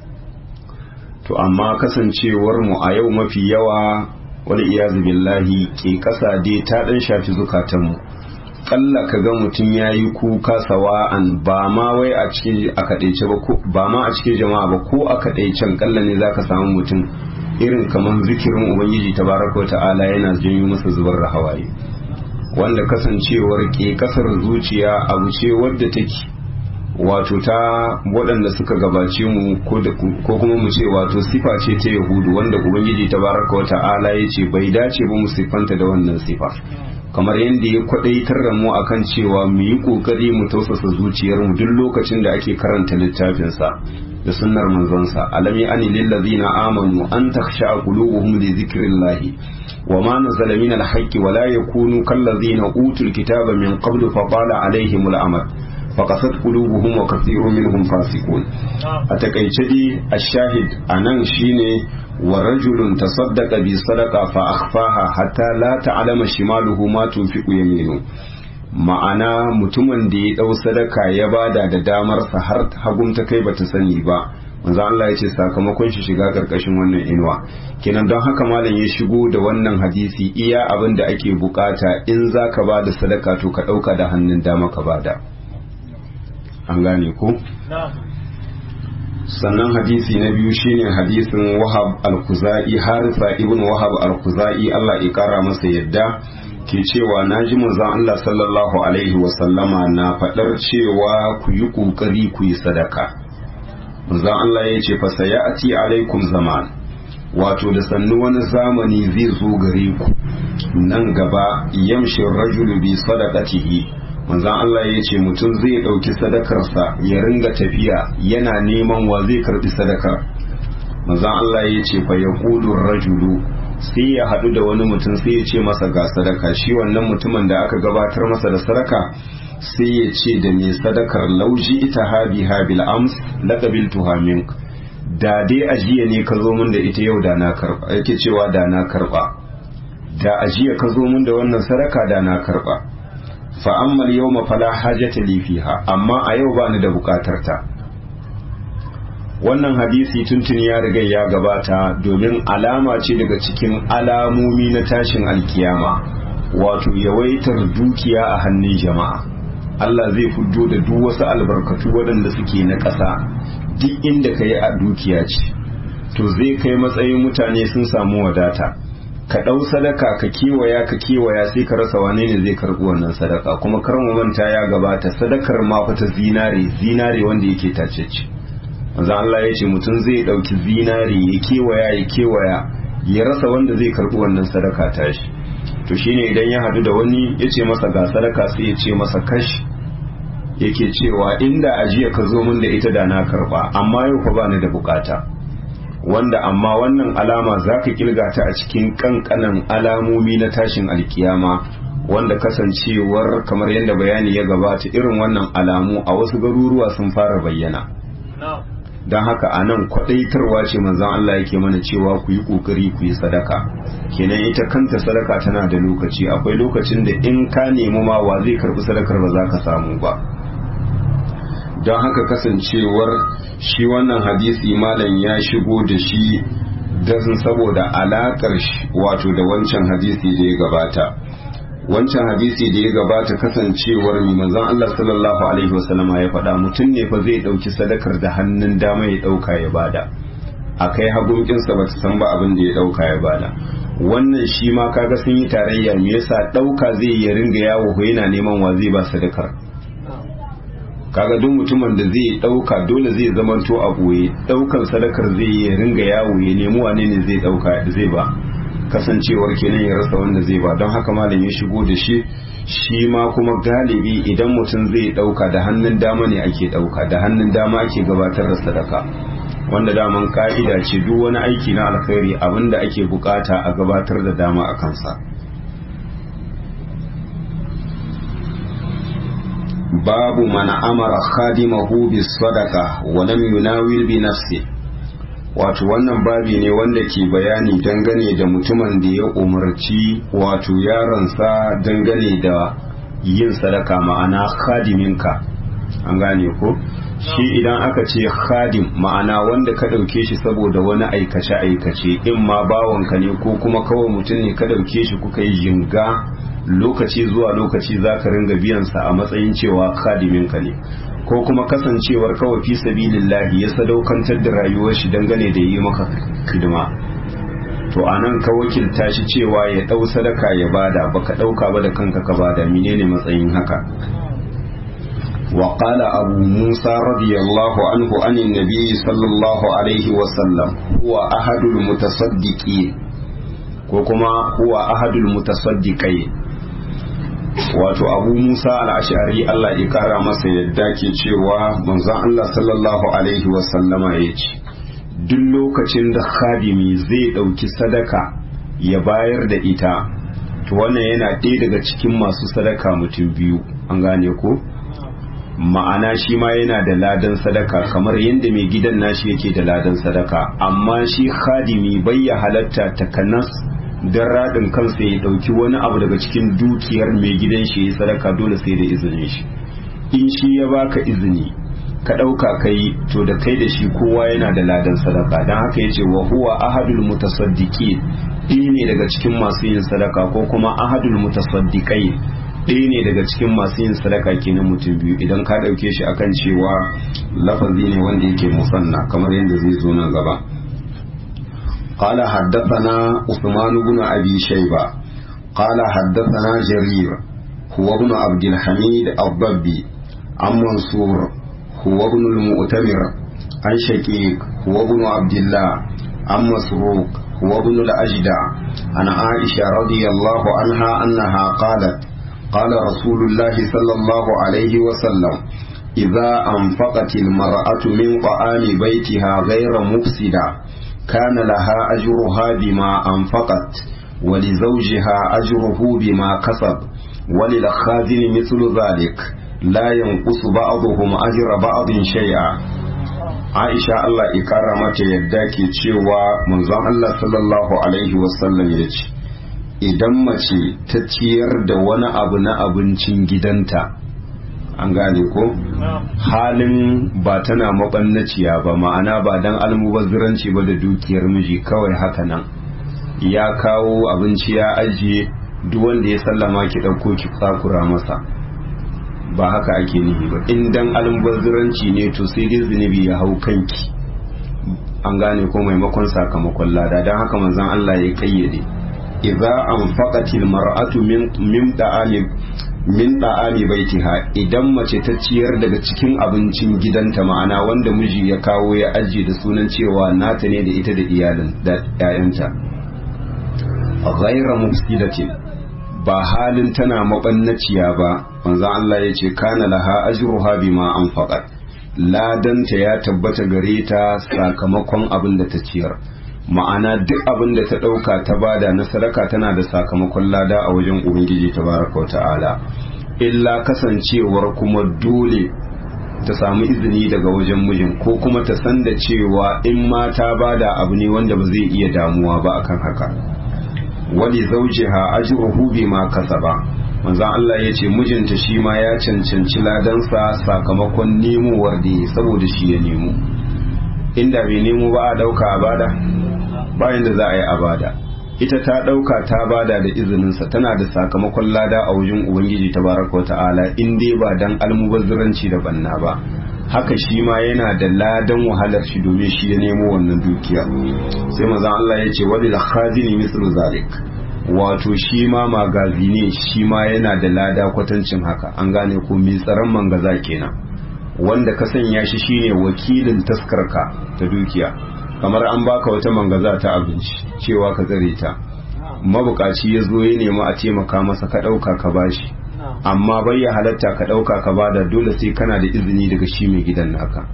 to amma kasancewar mu a yau mafi yawa wani iyazu billahi ke kasa dai ta dan shafi zukatanmu kalla ka ga mutum ya yi kuka sawa'an ba ma wai a cikin a kaɗaice ba ba ma a cikin jama'a ba ko a kaɗaicen kalla ne za ka samu mutum irin kamar zikirin ubangiji tabaraka wa ta'ala yana janyo masa zubar da hawaye wanda kasancewar ke kasar zuciya abu ce wadda take wato ta waɗanda suka gabace mu ko kuma mu ce wato sifa ce ta yahudu wanda ubangiji tabaraka wa ta'ala ya ce bai dace ba mu siffanta da wannan sifa kamar yadda ya kwadaitar da mu akan cewa mu yi kokari mu tausasa zuciyarmu duk lokacin da ake karanta littafinsa da sunnar manzonsa alami ani lillazina amanu an takhsha qulubuhum li dhikrillahi wa ma nazala min alhaqqi wa la yakunu kallazina utul kitaba min qablu fa tala alaihim al'amad faqasat qulubuhum wa kathirun minhum fasiqun a takaice dai ashahid anan shine wa rajulun tasaddaqa bi sadaqa fa akhfaha hatta la ta'lama shimaluhu ma tunfiqu yaminu ma'ana mutumin da ya dau sadaka ya bada da damar sa har hagum ta kai bata sani ba manzo Allah ya ce sakamakon shi shiga karkashin wannan inuwa kenan don haka malam ya shigo da wannan hadisi iya abin da ake bukata in zaka bada sadaka to ka dauka da hannun dama ka bada an gane ko sannan hadisi na biyu shine hadisin wahab al-kuzai harisa ibn wahab al-kuzai Allah ya kara masa yadda ke cewa na ji manzon Allah sallallahu alaihi wasallama na faɗar cewa ku yi ƙoƙari ku yi sadaka manzon Allah ya ce fasa ya ati alaikum zaman wato da sannu wani zamani zai zo gare ku nan gaba yamshin rajulu bi sadaqatihi manzon Allah ya ce mutum zai ɗauki sadakarsa ya ringa tafiya yana neman wa zai karɓi sadakar manzon Allah ya ce fa yaqulu rajulu sai ya haɗu da wani mutum sai ya ce masa ga sadaka shi wannan mutumin da aka gabatar masa da sadaka sai ya ce da mai sadakar lauji ita habi habil ams laqabil tuhamin da dai ajiya ne ka zo min da ita yau da na karba yake cewa da na karba da ajiya ka zo min da wannan sadaka da na karba fa ammal yawma fala hajata li fiha amma a yau bani da bukatar ta wannan hadisi tuntuni ya riga ya gabata domin alama ce daga cikin alamomi na tashin alkiyama wato yawaitar dukiya a hannun jama'a Allah zai fuddo da duk wasu albarkatu waɗanda suke na ƙasa duk inda ka yi a dukiya ce to zai kai matsayin mutane sun samu wadata ka ɗau sadaka ka kewaya ka kewaya sai ka rasa wane ne zai karɓi wannan sadaka kuma kar mu manta ya gabata sadakar ma fa ta zinare zinare wanda yake tacece manzo Allah ya ce mutum zai ɗauki zinare ya kewaya ya kewaya ya rasa wanda zai karɓi wannan sadaka tashi to shine idan ya hadu da wani ya ce masa ga sadaka sai ya ce masa kashi yake cewa inda ajiya ka zo min da ita da na karba amma yau fa bani da bukata wanda amma wannan alama za ka kilga ta a cikin kankanan alamomi na tashin alkiyama wanda kasancewar kamar yadda bayani ya gabata irin wannan alamu a wasu garuruwa sun fara bayyana don haka a nan kwadaitarwa ce manzan Allah yake mana cewa ku yi kokari ku yi sadaka kenan ita kanta sadaka tana da lokaci akwai lokacin da in ka nemi ma wa zai karbi sadakar ba za ka samu ba don haka kasancewar shi wannan hadisi malam ya shigo da shi dazin saboda alakar wato da wancan hadisi da ya gabata wancan hadisi da ya gabata kasancewar mai manzon Allah sallallahu alaihi wasallama ya faɗa mutum ne fa zai ɗauki sadakar da hannun dama ya ɗauka ya bada a kai hagunkinsa ba ta san ba abin da ya ɗauka ya bada wannan shi ma kaga sun yi tarayya me yasa ɗauka zai ya ringa yawo ko yana neman wa zai ba sadakar kaga duk mutumin da zai ɗauka dole zai zamanto a boye ɗaukan sadakar zai ya ringa yawo ya nemi wane ne zai ɗauka zai ba kasancewar kenan ya rasa wanda zai ba don haka malam ya shigo da shi shi ma kuma galibi idan mutum zai dauka da hannun dama ne ake dauka da hannun dama ake gabatar da sadaka wanda daman ka'ida ce duk wani aiki na alkhairi abinda ake bukata a gabatar da dama a kansa babu man amara khadimahu bis sadaqa wa lam yunawil bi nafsihi wato wannan babi ne wanda ke bayani dangane da mutumin da ya umarci wato yaronsa dangane da yin sadaka ma'ana khadiminka an gane ko shi idan aka ce khadim ma'ana wanda ka ɗauke shi saboda wani aikace-aikace in ma bawanka ne ko kuma kawai mutum ne ka ɗauke shi kuka yi jinga lokaci zuwa lokaci za ka ringa biyansa a matsayin cewa khadiminka ne ko kuma kasancewar kawai fi sabilillahi ya sadaukantar da rayuwar shi dangane da yi maka hidima to anan ka wakilta shi cewa ya dau sadaka ya bada baka dauka ba da kanka ka bada menene matsayin haka wa qala abu musa radiyallahu anhu anin nabiy sallallahu alaihi wa sallam huwa ahadul mutasaddiqin ko kuma huwa ahadul mutasaddiqai wato abu musa al'ashari Allah ya kara masa yadda ke cewa manzon Allah sallallahu alaihi wasallama ya ce duk lokacin da khadimi zai ɗauki sadaka ya bayar da ita to wannan yana ɗaya daga cikin masu sadaka mutum biyu an gane ko ma'ana shi ma yana da ladan sadaka kamar yadda mai gidan nashi yake da ladan sadaka amma shi khadimi bai ya halatta takanas don raɗin kansa ya ɗauki wani abu daga cikin dukiyar mai gidan shi ya sadaka dole sai da izinin shi in shi ya baka izini ka ɗauka kai to da kai da shi kowa yana da ladan sadaka don haka ya ce wa huwa ahadul mutasaddiki ɗaya ne daga cikin masu yin sadaka ko kuma ahadul mutasaddiqai ɗaya ne daga cikin masu yin sadaka kenan mutum biyu idan ka ɗauke shi akan cewa lafazi ne wanda yake musanna kamar yadda zai zo nan gaba قال حدثنا عثمان بن أبي شيبة قال حدثنا جرير هو ابن عبد الحميد الضبي عن منصور هو ابن المؤتمر عن شقيق هو ابن عبد الله عن مسروق هو ابن الأجدع عن عائشة رضي الله عنها أنها قالت قال رسول الله صلى الله عليه وسلم إذا أنفقت المرأة من طعام بيتها غير مفسدة كان لها أجرها بما أنفقت ولزوجها أجره بما كسب وللخازن مثل ذلك لا ينقص بعضهم أجر بعض شيئا Aisha Allah ikara mata yadda ke cewa manzon Allah sallallahu alaihi wasallam ya ce idan mace ta ciyar da wani abu na abincin gidanta an gane ko halin ba tana mabannaciya ba ma'ana ba dan almubazziranci ba da dukiyar miji kawai haka nan ya kawo abinci ya ajiye duk wanda ya sallama ki ɗauko ki tsakura masa ba haka ake nihi ba in dan almubazziranci ne to sai dai zunubi ya hau kanki an gane ko maimakon sakamakon lada don haka manzon Allah ya kayyade idza anfaqatil mar'atu min min da'ami min da'ami baitiha idan mace ta ciyar daga cikin abincin gidanta ma'ana wanda miji ya kawo ya ajiye da sunan cewa nata ne da ita da iyalin da 'ya'yanta ghayra mufsidatin ba halin tana mabannaciya ba manzo Allah ya ce kana laha ajruha bima anfaqat ladanta ya tabbata gare ta sakamakon abin da ta ciyar ma'ana duk abin da ta dauka ta bada na sadaka tana da sakamakon lada a wajen ubangiji tabaraka wa ta'ala illa kasancewar kuma dole ta samu izini daga wajen mijin ko kuma ta san da cewa in ma ta bada abu ne wanda ba zai iya damuwa ba akan haka wali zaujiha ajruhu bima kasaba manzon Allah ya ce mijinta shi ma ya cancanci ladansa sakamakon nemowar da saboda shi ya nemo inda bai nemo ba a dauka a bada bayan da za a yi a bada ita ta dauka ta bada da izininsa tana da sakamakon lada a wajen ubangiji tabaraka wa ta'ala in dai ba dan almubazziranci da banna ba haka shi ma yana da ladan wahalar shi domin shi ya nemo wannan dukiya sai maza Allah ya ce wadda khazini mislu zalik wato shi ma magazi ne shi ma yana da lada kwatancin haka an gane ko mai tsaron mangaza kenan wanda ka sanya shi shine wakilin taskarka ta dukiya kamar an baka wata mangaza ta abinci cewa ka tsare ta mabukaci ya zo ya nemi a taimaka masa ka ɗauka ka bashi amma bai ya halatta ka ɗauka ka bada dole sai kana da izini daga shi mai gidan naka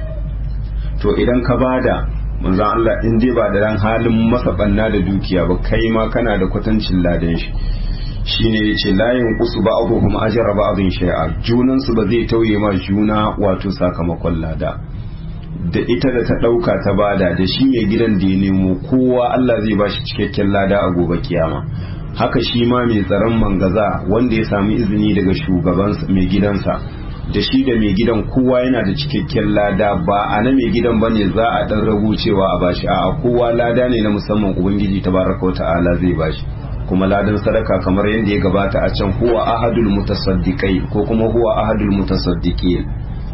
to idan ka bada manzon Allah in dai ba da ran halin masa banna da dukiya ba kai ma kana da kwatancin ladan shi shine yace layin kusu ba abuhum ajra ba'dhin shay'a junan su ba zai tauye ma juna wato sakamakon lada da ita da ta ɗauka ta bada da shi mai gidan da ya nemo kowa Allah zai bashi cikakken lada a gobe kiyama haka shi ma mai tsaron mangaza wanda ya sami izini daga shugabansa mai gidansa da shi da mai gidan kowa yana da cikakken lada ba a na mai gidan bane za a dan ragu cewa a bashi a kowa lada ne na musamman ubangiji tabaraka ta'ala zai bashi kuma ladan sadaka kamar yadda ya gabata a can huwa ahadul mutasaddiqai ko kuma huwa ahadul mutasaddiqin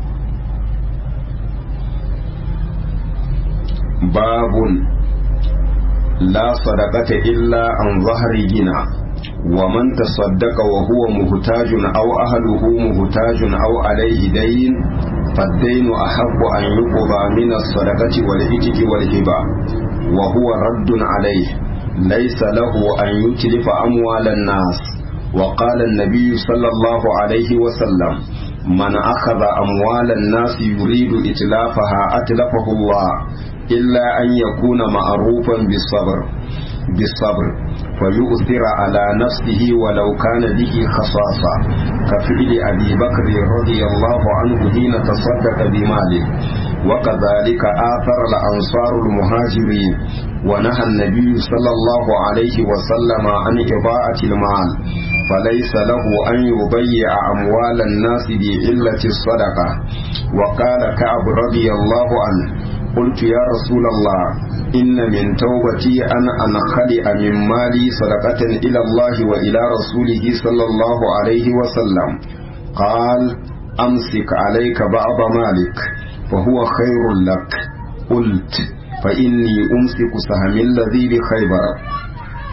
babun لا صدقة إلا عن ظهر جنا ومن تصدق وهو مهتاج أو أهله مهتاج أو عليه دين فالدين أحب أن يقضى من الصدقة والإتك والهبة وهو رد عليه ليس له أن يتلف أموال الناس وقال النبي صلى الله عليه وسلم من أخذ أموال الناس يريد إتلافها أتلفه الله إلا أن يكون معروفا بالصبر بالصبر فيؤثر على نفسه ولو كان به خصاصة كفعل أبي بكر رضي الله عنه حين تصدق بماله وكذلك آثر الأنصار المهاجرين ونهى النبي صلى الله عليه وسلم عن إضاعة المال فليس له أن يضيع أموال الناس بعلة الصدقة وقال كعب رضي الله عنه قلت يا رسول الله إن من توبتي أن أنخلع من مالي صدقة إلى الله وإلى رسوله صلى الله عليه وسلم قال أمسك عليك بعض مالك فهو خير لك قلت فإني أمسك سهم الذي بخيبر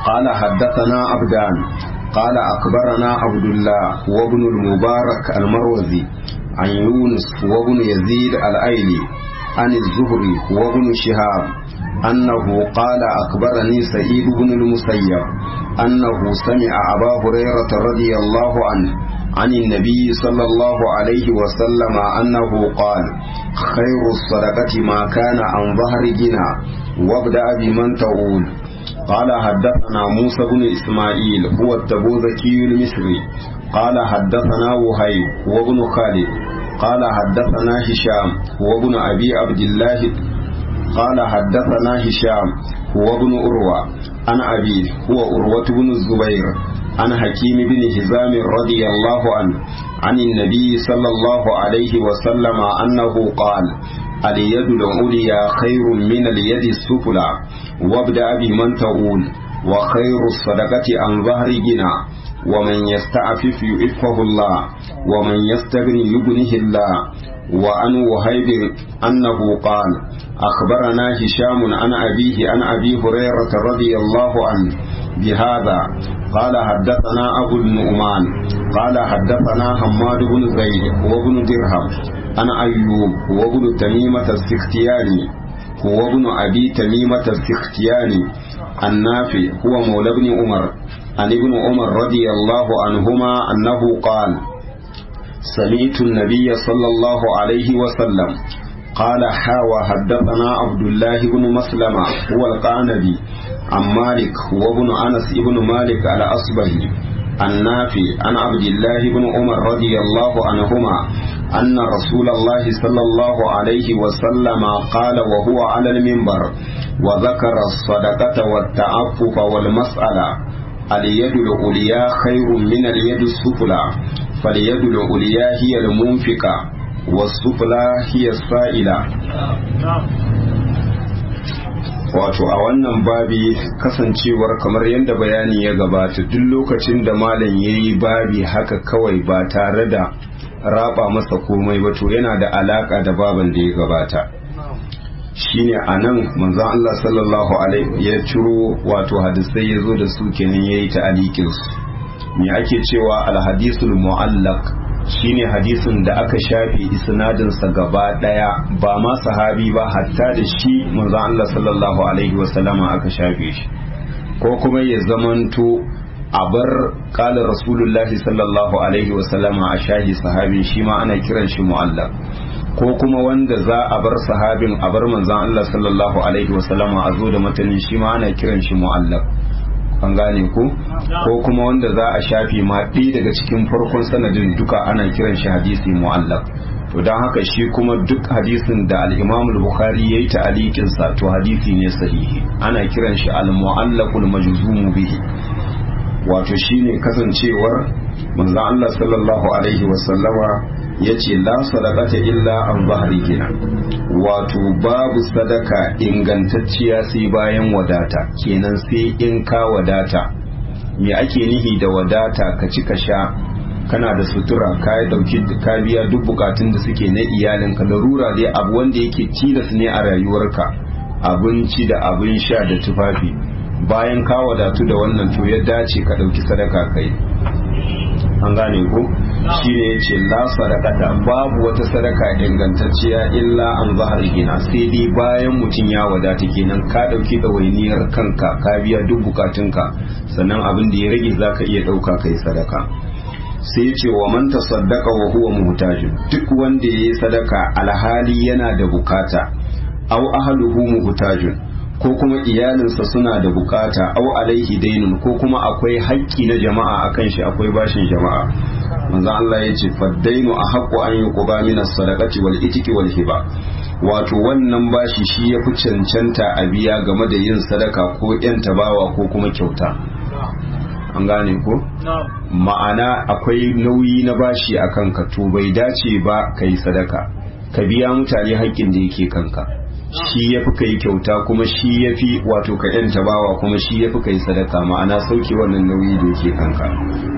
قال حدثنا عبدان قال أخبرنا عبد الله وابن المبارك المروزي عن يونس وابن يزيد الأيلي عن الزهري وابن شهاب أنه قال أخبرني سعيد بن المسيب أنه سمع أبا هريرة رضي الله عنه عن النبي صلى الله عليه وسلم أنه قال خير الصدقة ما كان عن ظهر جنا وابدأ بمن تقول قال حدثنا موسى بن إسماعيل هو التبوذكي المصري قال حدثنا وهيب وابن خالد قال حدثنا هشام وابن أبي عبد الله قال حدثنا هشام هو ابن أروى عن أبيه هو أروة بن الزبير عن حكيم بن هزام رضي الله عنه عن النبي صلى الله عليه وسلم أنه قال اليد العليا خير من اليد السفلى وابدأ بمن تقول وخير الصدقة عن ظهر جنا ومن يستعفف يعفه الله ومن يستغني يغنه الله وعن وهيب أنه قال أخبرنا هشام عن أبيه عن أبي هريرة رضي الله عنه بهذا قال حدثنا أبو النعمان قال حدثنا حماد بن زيد وابن درهم عن أيوب وابن تميمة السختياني هو ابن أبي تميمة السختياني النافع هو مولى ابن عمر عن ابن عمر رضي الله عنهما أنه قال سمعت النبي صلى الله عليه وسلم قال حاوى حدثنا عبد الله بن مسلمة هو القانبي عن مالك هو ابن أنس ابن مالك على أصبه النافي عن عبد الله بن عمر رضي الله عنهما أن رسول الله صلى الله عليه وسلم قال وهو على المنبر وذكر الصدقة والتعفف والمسألة اليد العليا خير من اليد السفلى فاليد العليا هي المنفقة والسفلى هي السائلة wato a wannan babi kasancewar kamar yadda bayani ya gabata duk lokacin da malam ya yi babi haka kawai ba tare da raba masa komai ba to yana da alaka da baban da ya gabata shine a nan manzan Allah sallallahu alaihi ya ciro wato hadisai ya zo da su kenan ya yi ta'alikinsu me ake cewa alhadisul mu'allaq shine hadisin da aka shafe isnadinsa gaba daya ba ma sahabi ba hatta da shi manzon Allah sallallahu alaihi wasallama aka shafe shi ko kuma ya zamanto a bar kala rasulullahi sallallahu alaihi wasallama a shahi sahabin shi ma ana kiran shi mu'allaq ko kuma wanda za a bar sahabin a bar manzon Allah sallallahu alaihi wasallama a zo da matanin shi ma ana kiran shi mu'allaq an gane ku ko kuma wanda za a shafi ma ɗaya daga cikin farkon sanadin duka ana kiran shi hadisi mu'allaq to don haka shi kuma duk hadisin da al-Imam al-Bukhari yayi ta'aliqin sa to hadisi ne sahihi ana kiran shi al-mu'allaqul majzum bihi wato shine kasancewar manzo Allah sallallahu alaihi wasallama yace la sadaqata illa an zahri gina wato babu sadaka ingantacciya sai bayan wadata kenan sai in ka wadata me ake nihi da wadata ka ci ka sha kana da sutura ka dauki ka biya duk bukatun da suke na iyalinka larura dai abu wanda yake tilas ne a rayuwarka abinci da abin sha da tufafi bayan ka wadatu da wannan to ya dace ka dauki sadaka kai an gane ko shi ne ya ce la sadakata babu wata sadaka ingantacciya illa an zahar gina sai dai bayan mutum ya wadata kenan ka dauki ɗawainiyar kanka ka biya duk bukatunka sannan abin da ya rage za ka iya ɗauka kai sadaka sai ce wa man tasaddaqa wa huwa muhtajin duk wanda yayi sadaka alhali yana da bukata aw ahluhu muhtajin ko kuma iyalinsa suna da bukata au alaihi dainun ko kuma akwai haƙƙi na jama'a akan shi akwai bashin jama'a manzo Allah ya ce faddainu a haqqu an yuqba min as-sadaqati wal itiki wal hiba wato wannan bashi shi ya fi cancanta a biya game da yin sadaka ko yan tabawa ko kuma kyauta an gane ko ma'ana akwai nauyi na bashi akan ka to bai dace ba kai sadaka ka biya mutane haƙƙin da yake kanka shi ya fi kai kyauta kuma shi ya fi wato ka yanta bawa kuma shi ya fi kai sadaka ma'ana sauke wannan nauyi da yake kanka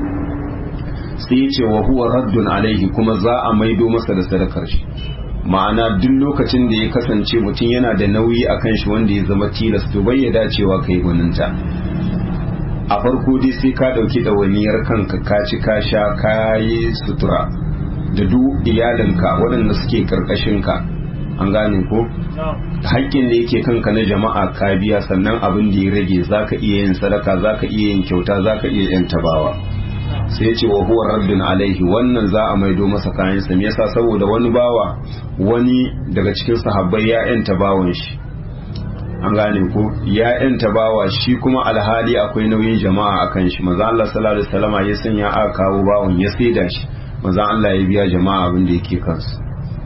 sai ce wa huwa raddun alaihi kuma za a maido masa da sadakar shi ma'ana duk lokacin da ya kasance mutum yana da nauyi a kan shi wanda ya zama tilas to bai ya dacewa kai gwaninta a farko dai sai ka ɗauki ɗawainiyar kanka ka ci ka sha ka yi sutura da duk iyalinka waɗanda suke ƙarƙashinka an gane ko haƙƙin da yake kanka na jama'a ka biya sannan abin da ya rage za ka iya yin sadaka za ka iya yin kyauta za ka iya yin tabawa sai ce wa huwa raddun alaihi wannan za a maido masa kayansa me yasa saboda wani bawa wani daga cikin sahabbai ya yanta bawan shi an gane ko ya yanta bawa shi kuma alhali akwai nauyin jama'a akan shi maza Allah sallallahu alaihi wasallama ya sanya aka kawo bawan ya saida shi maza Allah ya biya jama'a abin da yake kansu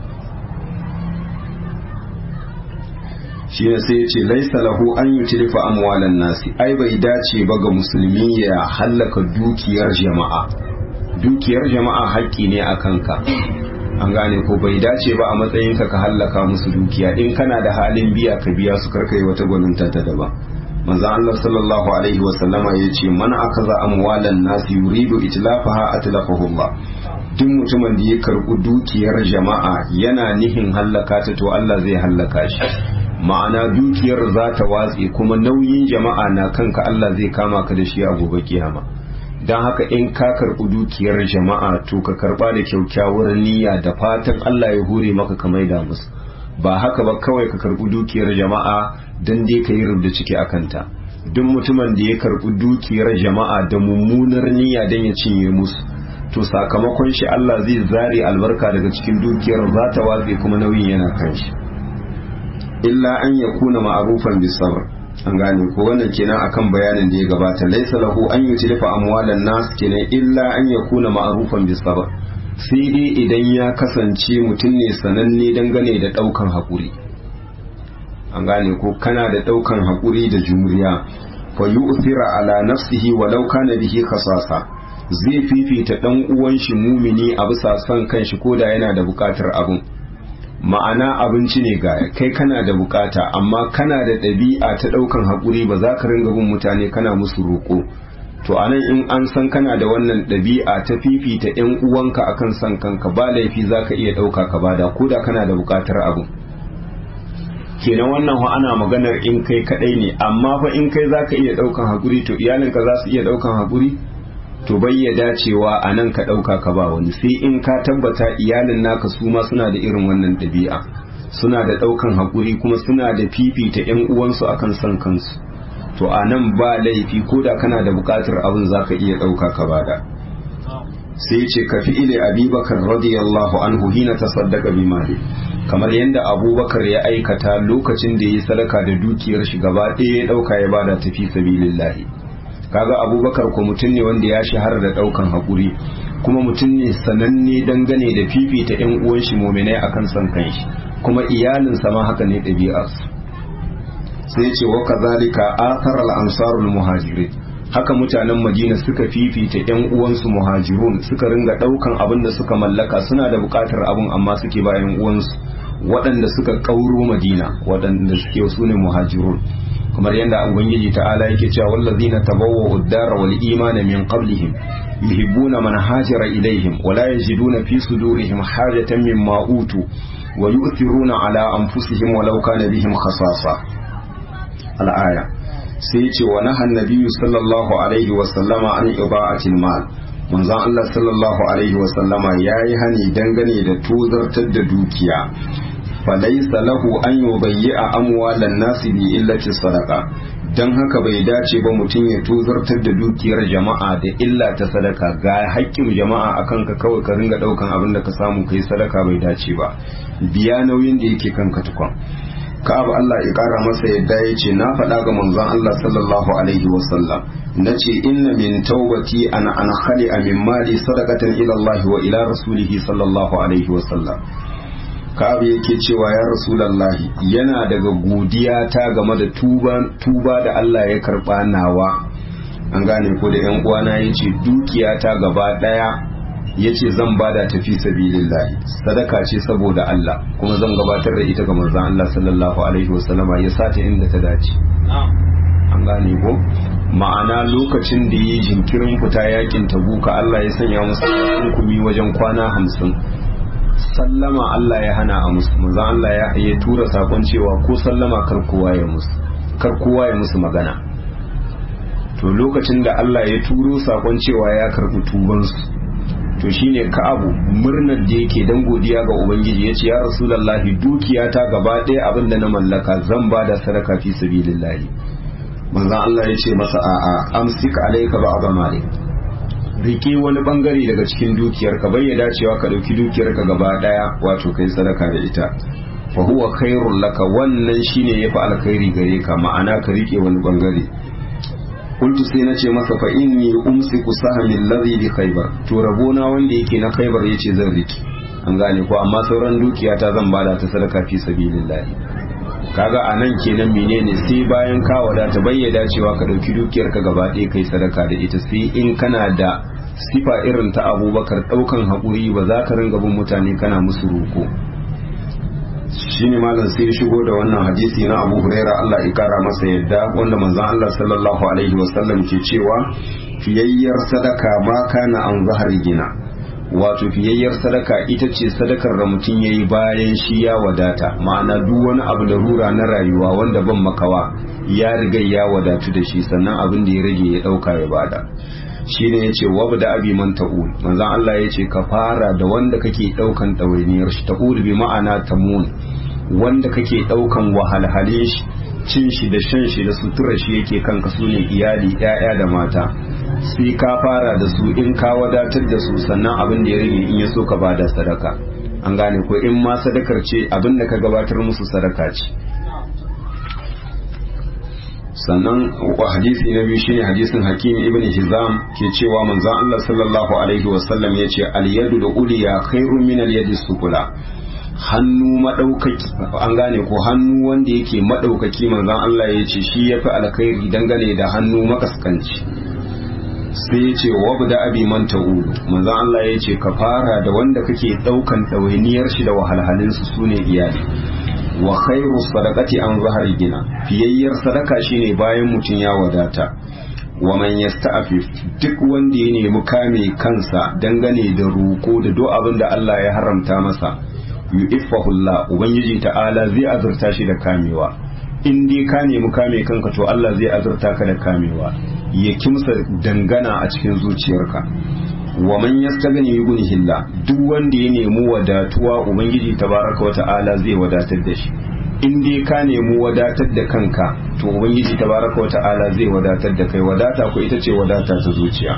shi ne sai ya ce laisa lahu an yi tilifa amwalan nasi ai bai dace ba ga musulmi ya hallaka dukiyar jama'a dukiyar jama'a haƙƙi ne a kanka an gane ko bai dace ba a matsayinka ka hallaka musu dukiya in kana da halin biya ka biya su karka yi wata gwaninta ta daban manzo Allah sallallahu alaihi wa sallama yace man akaza amwalan nasi yuridu itlafaha atlafahu Allah duk mutumin da ya karɓi dukiyar jama'a yana nihin hallaka ta to Allah zai hallaka shi ma'ana dukiyar za ta watse kuma nauyin jama'a na kanka Allah zai kama ka da shi a gobe kiyama don haka in ka karɓi dukiyar jama'a to ka karɓa da kyaukyawar niyya da fatan Allah ya hure maka ka maida musu ba haka ba kawai ka karɓi dukiyar jama'a don dai ka yi rubda ciki a kanta duk mutumin da ya karɓi dukiyar jama'a da mummunar niyya don ya cinye musu to sakamakon shi Allah zai zare albarka daga cikin dukiyar za ta watse kuma nauyin yana kan shi illa an ya kuna ma'arufan bisabr an gane ko wannan kenan akan bayanin da ya gabata laisa lahu an yutlifa amwalan nas kenan illa an ya kuna ma'arufan bisabr sai dai idan ya kasance mutum ne sananne dangane da daukan hakuri an gane ko kana da daukan hakuri da jumriya fa yu'thira ala nafsihi walau kana bihi khasasa zai fifita dan uwan shi mumini a bisa son kanshi koda yana da bukatar abun ma'ana abinci ne ga kai kana da bukata amma kana da ɗabi'a ta ɗaukan haƙuri ba za ka ringa bin mutane kana musu roƙo to anan in an san kana da wannan ɗabi'a ta fifita ƴan uwanka akan san kanka ba laifi za ka iya ɗauka ka bada ko da kana da bukatar abu kenan wannan fa ana maganar in kai kaɗai ne amma fa in kai za ka iya ɗaukan haƙuri to iyalinka za su iya ɗaukan haƙuri to bayyada cewa a nan ka ɗauka ka ba wani sai in ka tabbata iyalin naka su ma suna da irin wannan ɗabi'a suna da ɗaukan haƙuri kuma suna da fifita 'yan uwansu akan son kansu to a nan ba laifi ko da kana da buƙatar abin za ka iya ɗauka ka bada sai ce ka fi ile abubakar radiyallahu anhu hina ta saddaka bi mali kamar yadda abubakar ya aikata lokacin da ya yi sadaka da dukiyar shi gaba ɗaya ya ɗauka ya bada tafi sabilillahi kaga abubakar ko mutum ne wanda ya shahara da daukan haƙuri kuma mutum ne sananne dangane da fifita yan uwan shi muminai akan son kanshi kuma iyalinsa ma haka ne ɗabi'arsu sai ce wa kazalika athar al-ansarul muhajirin haka mutanen madina suka fifita yan uwansu muhajirun suka ringa daukan abin da suka mallaka suna da bukatar abin amma suke ba yan uwansu waɗanda suka kauro madina waɗanda suke su ne muhajirun kamar yadda ubangiji ta'ala yake cewa wallazina tabawwa'u ad-dara wal imana min qablihim yuhibbuna man hajara ilaihim wa la yajiduna fi sudurihim hajatan mimma utu wa yu'thiruna ala anfusihim walau kana bihim khasasa al-aya sai ce wa nahan nabiyyu sallallahu alaihi wa sallama an iba'atil mal manzon Allah sallallahu alaihi wa sallama yayi hani dangane da tuzartar da dukiya falaisa lahu an yubayyi'a amwalan nasi bi illati sadaqa dan haka bai dace ba mutum ya tuzartar da dukiyar jama'a da illa ta sadaka ga haƙƙin jama'a akan ka kawai ka ringa daukan abin da ka samu kai sadaka bai dace ba biya nauyin da yake kanka tukun ka'ab Allah ya kara masa yadda ya ce na faɗa ga manzon Allah sallallahu alaihi wasallam na ce inna min taubati an an khali'a min mali sadaqatan ila Allah wa ila rasulihi sallallahu alaihi wasallam ka'ab yake cewa ya rasulallahi yana daga godiya ta game da tuba tuba da Allah ya karba nawa an gane ko da yan uwana yace dukiya ta gaba daya yace zan bada tafi sabilillahi sadaka ce saboda Allah kuma zan gabatar da ita ga manzon Allah sallallahu alaihi wasallama ya sata inda ta dace an gane ko ma'ana lokacin da yi jinkirin fita yakin tabuka Allah ya sanya musu hukumi wajen kwana hamsin sallama Allah ya hana a musu manzon Allah ya tura sakon cewa ko sallama kar kowa ya musu kar kowa ya musu magana to lokacin da Allah ya turo sakon cewa ya karɓi tubansu to shine ka'abu murnar da yake dan godiya ga ubangiji yace ya rasulullahi dukiya ta gaba ɗaya abin da na mallaka zan ba da sadaka fi sabilillahi manzon Allah yace masa a'a amsik alayka ba'd malik rike wani bangare daga cikin dukiyar ka bai dacewa ka dauki dukiyar ka gaba daya wato kai sadaka da ita fa huwa khairul laka wannan shine yafi alkhairi gare ka ma'ana ka rike wani bangare kuntu sai na ce masa fa inni umsiku sahmi alladhi bi khaybar to rabona wanda yake na khaybar yace zan riki an gane ko amma sauran dukiya ta zan bada ta sadaka fi sabilillah kaga anan kenan menene sai bayan ka wadata bayyana cewa ka dauki dukiyar ka gaba ɗaya kai sadaka da ita sai in kana da sifa irin ta abubakar daukan haƙuri ba za ka ringa bin mutane kana musu roko shine malam sai ya shigo da wannan hadisi na Abu Huraira Allah ya kara masa yadda wanda manzon Allah sallallahu alaihi wasallam ke cewa fiyayyar sadaka ma kana an zahari gina wato fiyayyar sadaka ita ce sadakar da mutum yayi bayan shi ya wadata ma'ana duk wani abu da rura na rayuwa wanda ban makawa ya riga ya wadatu da shi sannan abin da ya rage ya dauka ya bada shine yace wabda abi man ta'ul manzon Allah yace ka fara da wanda kake daukan dawainiyar shi ta'ul bi ma'ana tamun wanda kake daukan wahalhale shi cin shi da shan shi da sutura shi yake kanka su ne iyali ƴaƴa da mata sai ka fara da su in ka wadatar da su sannan abin da ya rage in ya so ka bada sadaka an gane ko in ma sadakar ce abin da ka gabatar musu sadaka ce sannan hadisi na biyu shine hadisin hakim ibn hizam ke cewa manzon Allah sallallahu alaihi wasallam yace al yadu da uliya khairun min al yadi sufula hannu madaukaki an gane ko hannu wanda yake madaukaki manzon Allah yace shi yafi alkhairi dangane da hannu makaskanci sai yace wabda abi man ta'udu manzon Allah yace ka fara da wanda kake daukan dawainiyar shi da wahalhalin su sune iyali wa khairu sadaqati an zahari gina fiyayyar sadaka shine bayan mutum ya wadata wa man yasta'fif duk wanda ya nemi kame kansa dangane da roko da duk abin da Allah ya haramta masa yu'iffahu Allah ubangiji ta'ala zai azurta shi da kamewa in dai ka nemi kame kanka to Allah zai azurta ka da kamewa ya kimsa dangana a cikin zuciyarka wa man yastagni yughnihillah duk wanda ya nemi wadatuwa ubangiji tabaraka wata'ala zai wadatar da shi in dai ka nemi wadatar da kanka to ubangiji tabaraka wata'ala zai wadatar da kai wadata ko ita ce wadata ta zuciya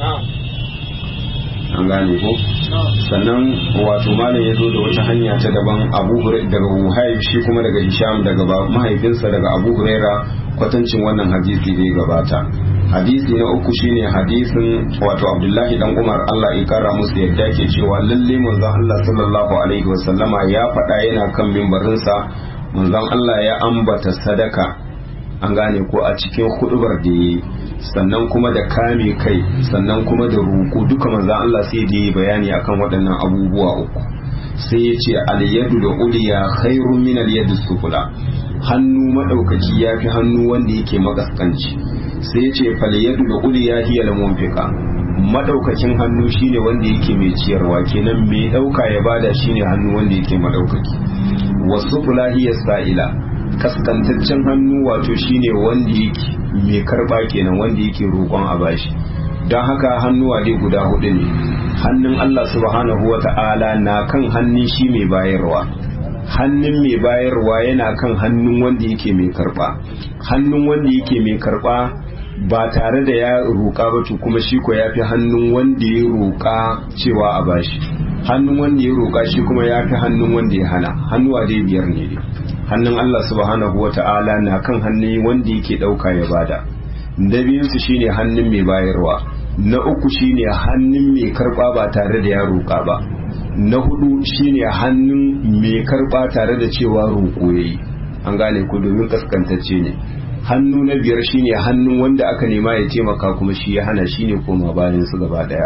an gane ko sannan wato malam ya zo da wata hanya ta daban abu daga wuhaib shi kuma daga hisham daga mahaifinsa daga abu huraira kwatancin wannan hadisi da ya gabata hadisi na uku shine hadisin wato abdullahi dan umar allah ya kara musu yadda ke cewa lalle manzon allah sallallahu alaihi wasallama ya faɗa yana kan mimbarinsa manzon allah ya ambata sadaka an gane ko a cikin hudubar da yi sannan kuma da kame kai sannan kuma da roƙo duka manzon allah sai da yi bayani akan waɗannan abubuwa uku sai ya ce alyadu da uliya khairun min alyadi sufula hannu madaukaki ya fi hannu wanda yake makaskanci sai ce falyadu da uliya hiya da munfika madaukakin hannu shine wanda yake mai ciyarwa kenan mai dauka ya bada shine hannu wanda yake madaukaki wasu hiya sa'ila kaskantaccen hannu wato shine wanda yake mai karba kenan wanda yake roƙon a bashi don haka hannuwa dai guda hudu ne hannun Allah subhanahu wa ta'ala na kan hannun shi mai bayarwa hannun mai bayarwa yana kan hannun wanda yake mai karba hannun wanda yake mai karba ba tare da ya roƙa ba to kuma shi ko ya fi hannun wanda ya roƙa cewa a bashi hannun wanda ya roƙa shi kuma ya fi hannun wanda ya hana hannuwa dai biyar ne dai hannun Allah subhanahu wa ta'ala na kan hannun wanda yake ɗauka ya bada na biyunsu shine hannun mai bayarwa na uku shine hannun mai karɓa ba tare da ya roƙa ba na hudu shine hannun mai karɓa tare da cewa roƙo yayi an gane ku domin kaskantacce ne hannu na biyar shine hannun wanda aka nema ya taimaka kuma shi ya hana shine koma bayan su gaba daya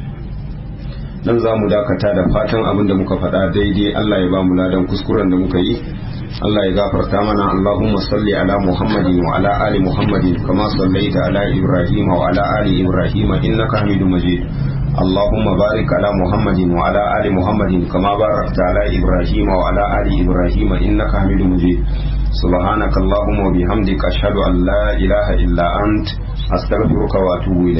nan za mu dakata da fatan abin da muka faɗa daidai Allah ya ba mu ladan kuskuren da muka yi Allah ya gafarta mana Allahumma salli ala Muhammadin wa ala ali Muhammadin kama sallaita ala Ibrahim wa ala ali Ibrahim innaka Hamidum Majid اللهم بارك على محمد وعلى آل محمد كما باركت على إبراهيم وعلى آل إبراهيم إنك حميد مجيد سبحانك اللهم وبحمدك أشهد أن لا إله إلا أنت astaghfiruka wa atubu ilayk